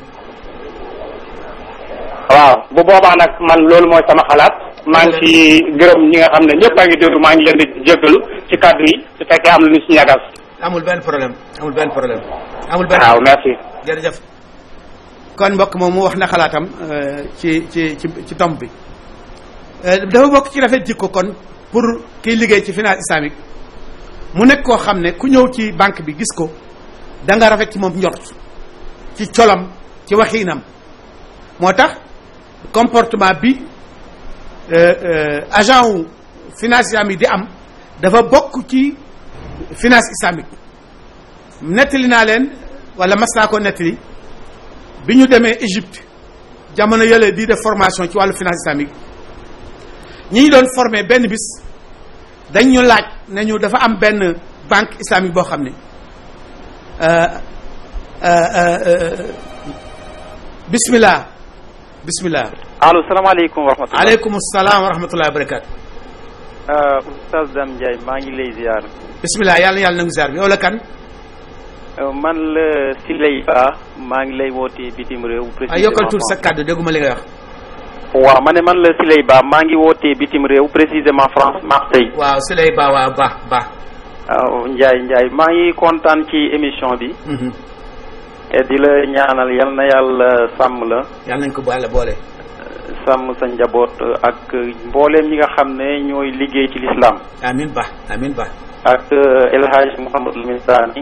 waaw bu boobaa nag man loolu mooy sama xalaat maa ngi ci gërëm ñi nga xam ne ñëpp a ngi déglu maa ngi leen di jéggalu ci kàddu yi su fekkee am na lu ñu si ñagas amul benn problème amul benn problème amul benn waaw merci jërëjëf kon mbokk moom mu wax na xalaatam euh, ci ci ci ci tomb bi Euh, dafa bokk ci rafet jikko kon pour kiy liggéey ci finance islamique mu nekk koo xam ne ku ñëw ci banque bi gis ko da nga rafet ci moom njort ci colam ci waxiinam moo tax comportement bi euh, euh, agent wu finance islamique di am dafa bokk ci finance islamique nettali naa leen wala mas naa ko nettali bi ñu demee Égypte jamono yële di def formation ci wàllu finance islamique ñi ñu doon formé benn bis dañ ñu laaj ne ñu dafa am benn banque islamique boo xam ne euh, euh, euh, bismillah bismillah allo salaamaaleykum wa rahmatulah. aleykum salaam wa rahmatullahi wa barakatu Oustaz Dame Ndiaye maa ngi lay ziar. bismillah yàlla yàlla nangu ziar bi yow la kan Euh, man la Siley Ba maa ngi lay wootee bitim réew. ay yokkal tuuti sa kàddu dégguma li ngay wax waaw ma ne man la Siley Ba maa ngi wootee bitim réew précisément France Marseille. waaw si lay baa waa baax baax waaw Ndiaye Ndiaye maa ngi kontaan ci émission bi. Mhm. et di la ñaanal yal na yàlla sàmm la. yàlla nañ ko boole boole sàmm sa njaboot ak mbooleem ñi nga xam ne ñooy liggéey ci l'islam amin ba amin ba ak El Hadj Mouhamadou Lamine Sani.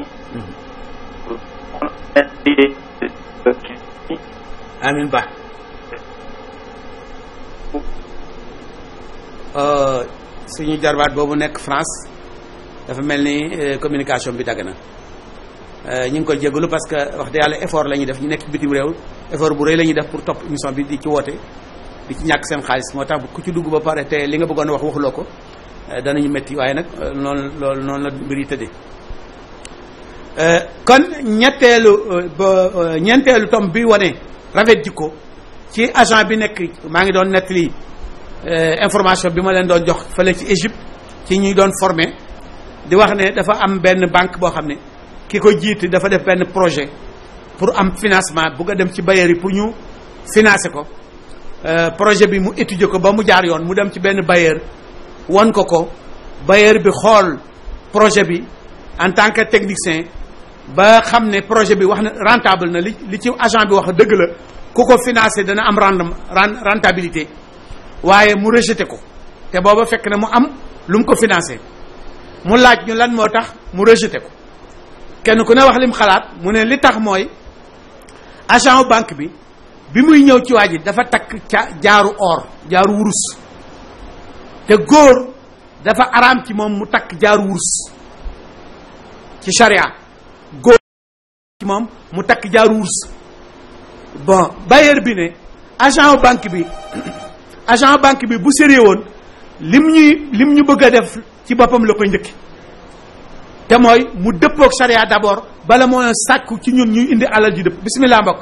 amin ba Euh, suñu jarbaat boobu nekk France dafa mel ni communication bi dagg na ñu ngi koy jégalu parce que wax dëgg yàlla effort la ñuy def ñu nekk bitim réew effort bu rëy la ñuy def pour topp émission bi di ci woote di ci ñàkk seen xaalis moo tax ku ci dugg ba pare te li nga bëggoon wax waxuloo ko danañu métti waaye nag noonu loolu noonu la mbir yi tëddee kon ñetteelu ba ñeenteelu tom bi wane rafet jikko ci agent bi nekk maa ngi doon nettali information bi ma leen doon jox fële ci Égypte ci ñuy doon formé di wax ne dafa am benn banque boo xam ne ki ko jiite dafa def benn projet pour am financement bugg a dem ci bailleurs yi pour ñu financer ko projet bi mu étudier ko ba mu jaar yoon mu dem ci benn bailleur won ko ko bailleur bi xool projet bi en tant que technicien ba xam ne projet bi wax na rentable na li li ci agent bi wax dëgg la ku ko financé dana am rendement rentabilité waaye mu rejeté ko te booba fekk na mu am lu mu ko financé mu laaj ñu lan moo tax mu rejeté ko kenn ku ne wax lim xalaat mu ne li tax mooy agent banque bi bi muy ñëw ci waa ji dafa takk ca jaaru or jaaru wurus te góor dafa araam ci moom mu takk jaaru wurus ci charia góor ci moom mu takk jaaru wurus bon bailleur bi ne agent banque bi agent banque bi bu sérieux woon lim ñuy lim ñu bëgg a def ci boppam la koy njëkki te mooy mu dëppook charia d'abord bala moo sàkku ci ñun ñuy indi alal ji dëpp bismillah mbokk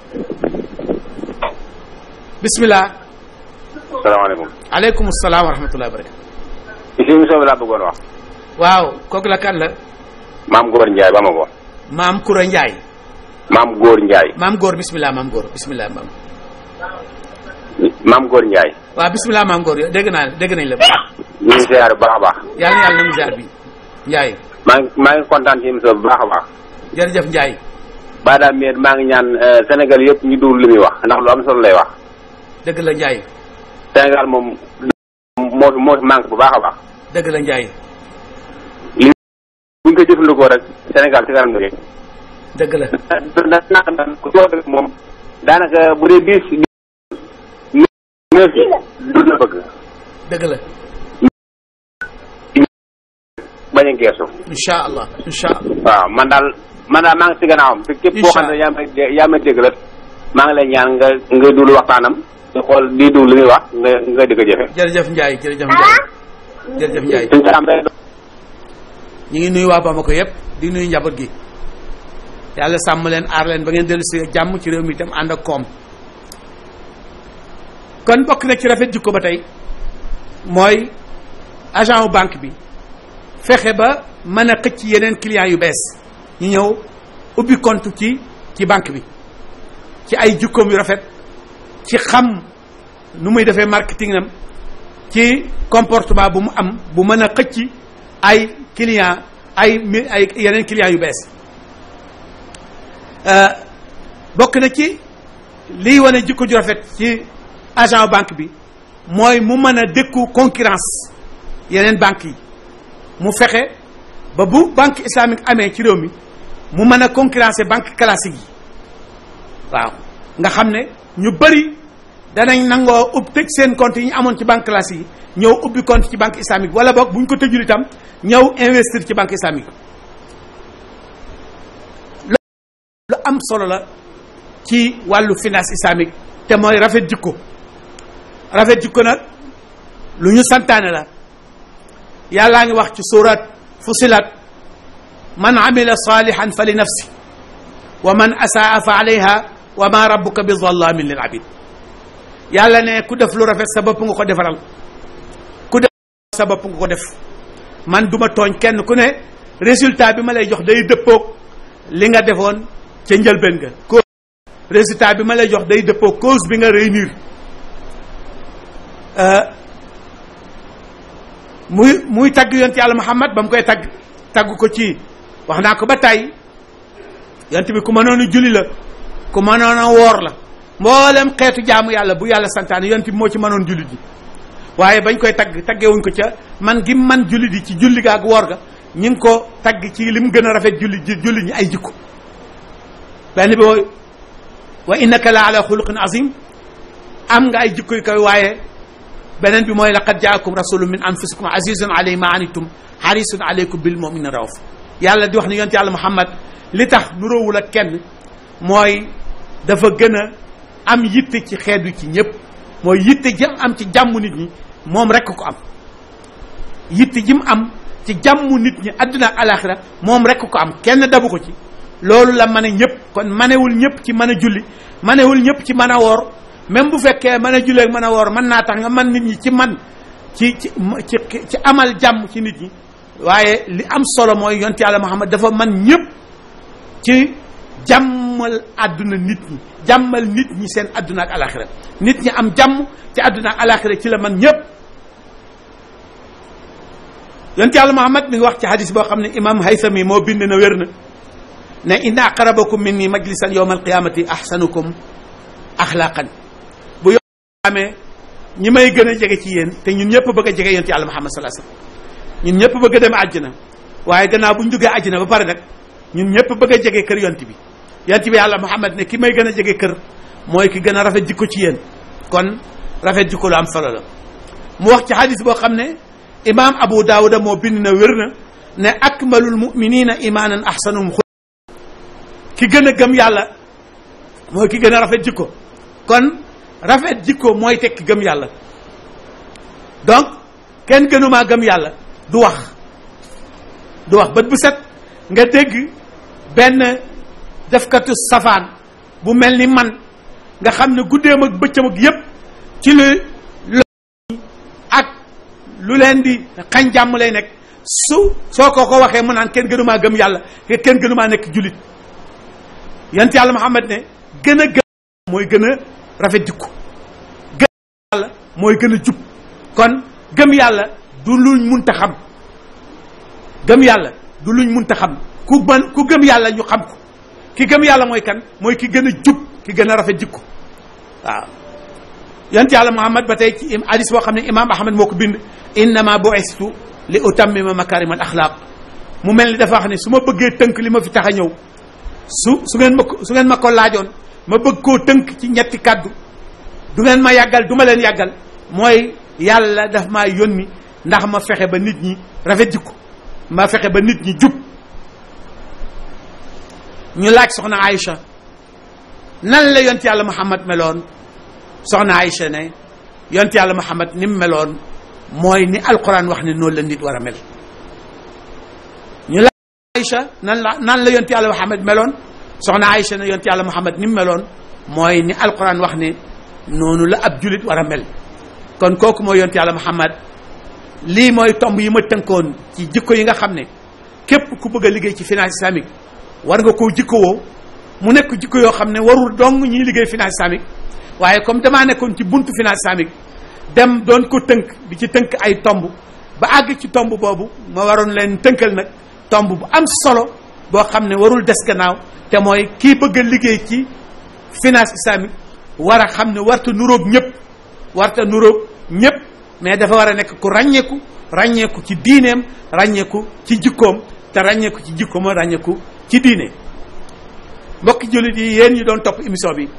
bismillah salaamaaleykum. aleykum salaam wa rahmatullahi wa barakatu ci émission bi laa bëggoon wax. waaw kooku la kan la maam Góor Ndiaye ba ma ko. maam Koura Ndiaye maam Góor Ndiaye. maam góor bismillah maam góor bismillah maam maam Góor Ndiaye. waaw bismillah maam góor yow dégg naa dégg nañ la ñu ngi ziar bu baax a baax. yàlla na yàlla na mu ziar bi Ndiaye maa ngi maa ngi kontaan ci émission bu baax a baax. jërëjëf Ndiaye ba daal miet maa ngi ñaan Sénégal yëpp ñu déglu li muy wax ndax lu am solo lay wax. dëgg la Ndiaye Sénégal moom moo fi moo fi manque bu baax a baax. dëgg la Ndiaye li buñ ko jëfandikoo rek Sénégal ci kanam la dëgg la na naka na ku ci wax rek moom daanaka bu dee dix neuf yi du la bëgg dëgg la bañ a geesu incha allah incha allah waaw man daal man daal maa ngi si gannaawam te képp koo xam ne yaa may yaa may dégg la maa ngi lay ñaan nga nga dul waxtaanam di xool di dul li muy wax nga nga di ko jëfe jërëjëf Ndiaye jërëjëf Ndiaye jërëjëf Ndiaye suñ am rek ñu ngi nuyu waa Bamako yëpp di nuyu njaboot gi yàlla sàmm leen aar leen ba ngeen dellu si jàmm ci réew mi itam ànd ak koom kon bokk na ci rafet jikko ba tey mooy agent wu banque bi fexe ba mën a xëcc yeneen clients yu bees ñu ñëw ubbi compte ci ci banque bi ci ay jikkoom yu rafet ci xam nu muy defee marketing am ci comportement bu mu am bu mën a xëcc ay client ay mi ay yeneen clients yu bees bokk na ci liy wane jikko ju rafet ci agent banque bi mooy mu mën a dékku concurrence yeneen banques yi mu fexe ba bu banque islamique amee ci réew mi mu mën a concurrencer banque classique yi waaw nga xam ne ñu bëri danañ nangoo ub tëj seen compte yi ñu amoon ci banque classique yi ñëw ubbi compte ci banque islamique wala boog bu ñu ko tëjul itam ñëw investir ci banque islamique lu am solo la ci wàllu finance islamique te mooy rafet jikko rafet jikko nag lu ñu santaane la yàllaa ngi wax ci surat fusilat man amila salihan fa li nafsi wa man asaa fa alayha wa ma rabbuka bi zallamin lil abid yàlla ne ku def lu rafet sa bopp nga ko defaral ku def sa bopp nga ko def man duma tooñ kenn ku ne résultat bi ma lay jox day dëppoog li nga defoon ca njëlbeen nga cause résultat bi ma lay jox day dëppoog cause bi nga réunir muy muy tagg yonent yàlla Muhammad ba mu koy tagg tagg ko ci wax naa ko ba tàyyi yonent bi ku mënoon a julli la ku mënoon a woor la mboolem xeetu jaamu yàlla bu yàlla santaane yonent bi moo ci mënoon julli ji waaye bañ koy tagg taggewuñ ko ca man gi man julli di ci julli ga ak woor ga ñu ngi ko tagg ci li mu gën a rafet julli ji julli ñi ay jikko benn bi wooy wa innaka la ala xuluqin azim am nga ay jikko yu koy waaye beneen bi mooy laqad jaakum rasulun min anfusikum azizun alayhi ma anitum harisun alaykum bil mu'minin rauf yàlla di wax ni yonent yàlla muhammad li tax nuróowul ak kenn mooy dafa gën a am yitte ci xeetu ci ñëpp mooy yitte jëm am ci jàmm nit ñi moom rek ko am yitte ji mu am ci jàmm nit ñi àdduna ak alaxira moom rek ko am kenn dabu ko ci loolu la mane ñëpp kon manewul ñëpp ci mën a julli manewul ñëpp ci mën a woor même bu fekkee mën a julli ak mën a woor mën naa tax nga man nit ñi ci man ci ci ci ci amal jàmm ci nit ñi waaye li am solo mooy yonent yàlla Muhammad dafa man ñëpp ci jàmmal àdduna nit ñi jàmmal nit ñi seen àdduna ak alaxira nit ñi am jàmm ci àdduna ak alaxira ci la man ñëpp yonent yàlla Muhammad mi ngi wax ci hadis boo xam ne imam Haythami moo bind na wér na ne inna aqrabakum minni majlisan yawma alqiyamati ahsanukum axlaqan bu yo amee ñi may gën a jege ci yéen te ñun ñëpp bëgg a jege yonent yàlla Muhammad sallallahu alayhi wasallam ñun ñëpp bëgg a dem àjjana waaye gannaaw bu ñu duggee àjjana ba pare nag ñun ñëpp bëgg a jege kër yonent bi yonent bi yàlla Muhammad ne ki may gën a jege kër mooy ki gën a rafet jikko ci yéen kon rafet jikko lu am solo la mu wax ci hadis boo xam ne imam Abu Daawuda moo bind na wér na ne akmalul muminina imanan ahsanuhum xul ki gën a gëm yàlla mooy ki gën a rafet jikko kon rafet jikko mooy tekki gëm yàlla donc kenn gënumaa gëm yàlla du wax du wax bët bu set nga dégg benn defkatu safaan bu mel ni man nga xam ne guddeem ak bëccëm ak yépp ci lu ak lu leen di xañ jàmm lay nekk su soo ko ko waxee mu naan kenn gënumaa gëm yàlla kenn gënumaa nekk julit yant yàlla Muhammad ne gën a gëm mooy gën a rafet jikko gëm yàlla mooy gën a jub kon gëm yàlla du luñ munta xam gëm yàlla du luñ munta xam ku mën ku gëm yàlla ñu xam ko ki gëm yàlla mooy kan mooy ki gën a jub ki gën a rafet jikko waaw yant yàlla Muhammad ba tey ci hadis boo xam ne imam Ahmad moo ko bind innama bu'istu li utammima makarim al axlaq mu mel ni dafa wax ne su ma bëggee tënk li ma fi tax a ñëw su su ngeen ma ko su ngeen ma ko laajoon ma bëgg koo tënk ci ñetti kàddu du ngeen ma yàggal du ma leen yàggal mooy yàlla daf maa yónni ndax ma fexe ba nit ñi rafet jikko ma fexe ba nit ñi jub ñu laaj soxna Aïcha nan la yont yàlla Muhammad meloon soxna Aïcha ne yont yàlla Muhammad ni mu meloon mooy ni alquran wax ne noonu la nit war a mel ñu laaj Aïcha nan la nan la yont yàlla Muhammad meloon soxna Aïcha ne yont yàlla Muhammad ni mu meloon mooy ni alquran wax ne noonu la ab julit war a mel kon kooku mooy yont yàlla Muhammad lii mooy tomb yi ma tënkoon ci jikko yi nga xam ne képp ku bëgg a liggéey ci finance islamique war nga koo jikkowoo mu nekk jikko yoo xam ne warul dong ñuy liggéey finance islamique waaye comme damaa nekkoon ci buntu finance islamique dem doon ko tënk di ci tënk ay tomb ba àgg ci tomb boobu ma waroon leen tënkal nag tomb bu am solo boo xam ne warul des gannaaw te mooy kii bëgg a liggéey ci finance islamique war a xam ne warta nuróog ñëpp warta nuróog ñëpp mais dafa war a nekk ku ràññeeku ràññeeku ci diineem ràññeeku ci jikkoom te ràññeeku ci jikkoom ràññeeku ci diine mbokki jullit yi yéen ñi doon topp émission bi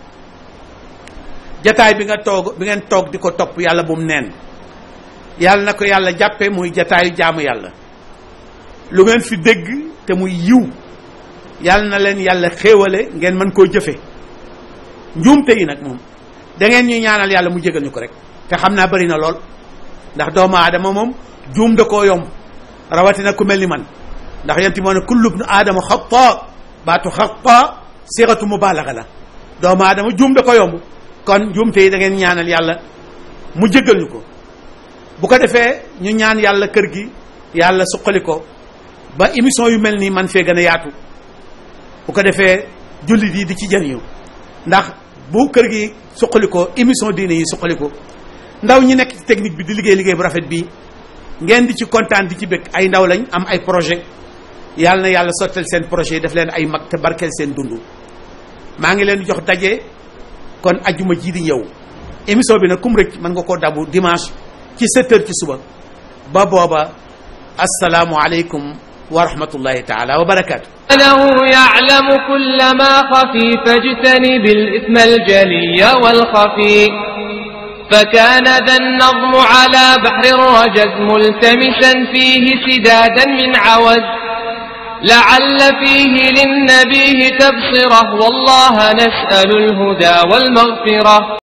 jataay bi nga toog bi ngeen toog di ko topp yàlla bu mu neen yàlla na ko yàlla jàppe muy jataayu jaamu yàlla lu ngeen fi dégg te muy yiw yàlla na leen yàlla xéewale ngeen mën koo jëfe njuumte yi nag moom da ngeen ñuy ñaanal yàlla mu jégal ñu ko rek te xam naa bëri na lool ndax doomu aadama moom juum da koo yomb rawatina ku mel ni man ndax yenti moo ne kullu ibnu aadama xata baatu xata siratu mubalaga la doomu aadama juum da ko yomb kon juumte yi da ngeen ñaanal yàlla mu jégal ñu ko bu ko defee ñu ñaan yàlla kër gi yàlla suqali ko ba émission yu mel nii man fee gën a yaatu bu ko defee jullit yi di ci jëriñu ndax bu kër gi suqali ko émission diine yi suqali ko ndaw ñi nekk ci technique bi di liggéey liggéey bu rafet bii ngeen di ci kontaan di ci bëgg ay ndaw lañ am ay projet yàlla na yàlla sottal seen projet yi def leen ay mag te barkeel seen dund maa ngi leen di jox daje kon ajjuma ji di ñëw émission bi nag kum rëcc mën nga koo dabu dimanche ci 7 heures ci suba ba booba asalaamu aleykum wa rahmatullahi taala wa barakaatu له يعلم كل ما خفي فاجتنب الإثم الجلي والخفي فكان ذا النظم على بحر الرجز ملتمسا فيه سدادا من عوز لعل فيه للنبي تبصره والله نسأل الهدى والمغفرة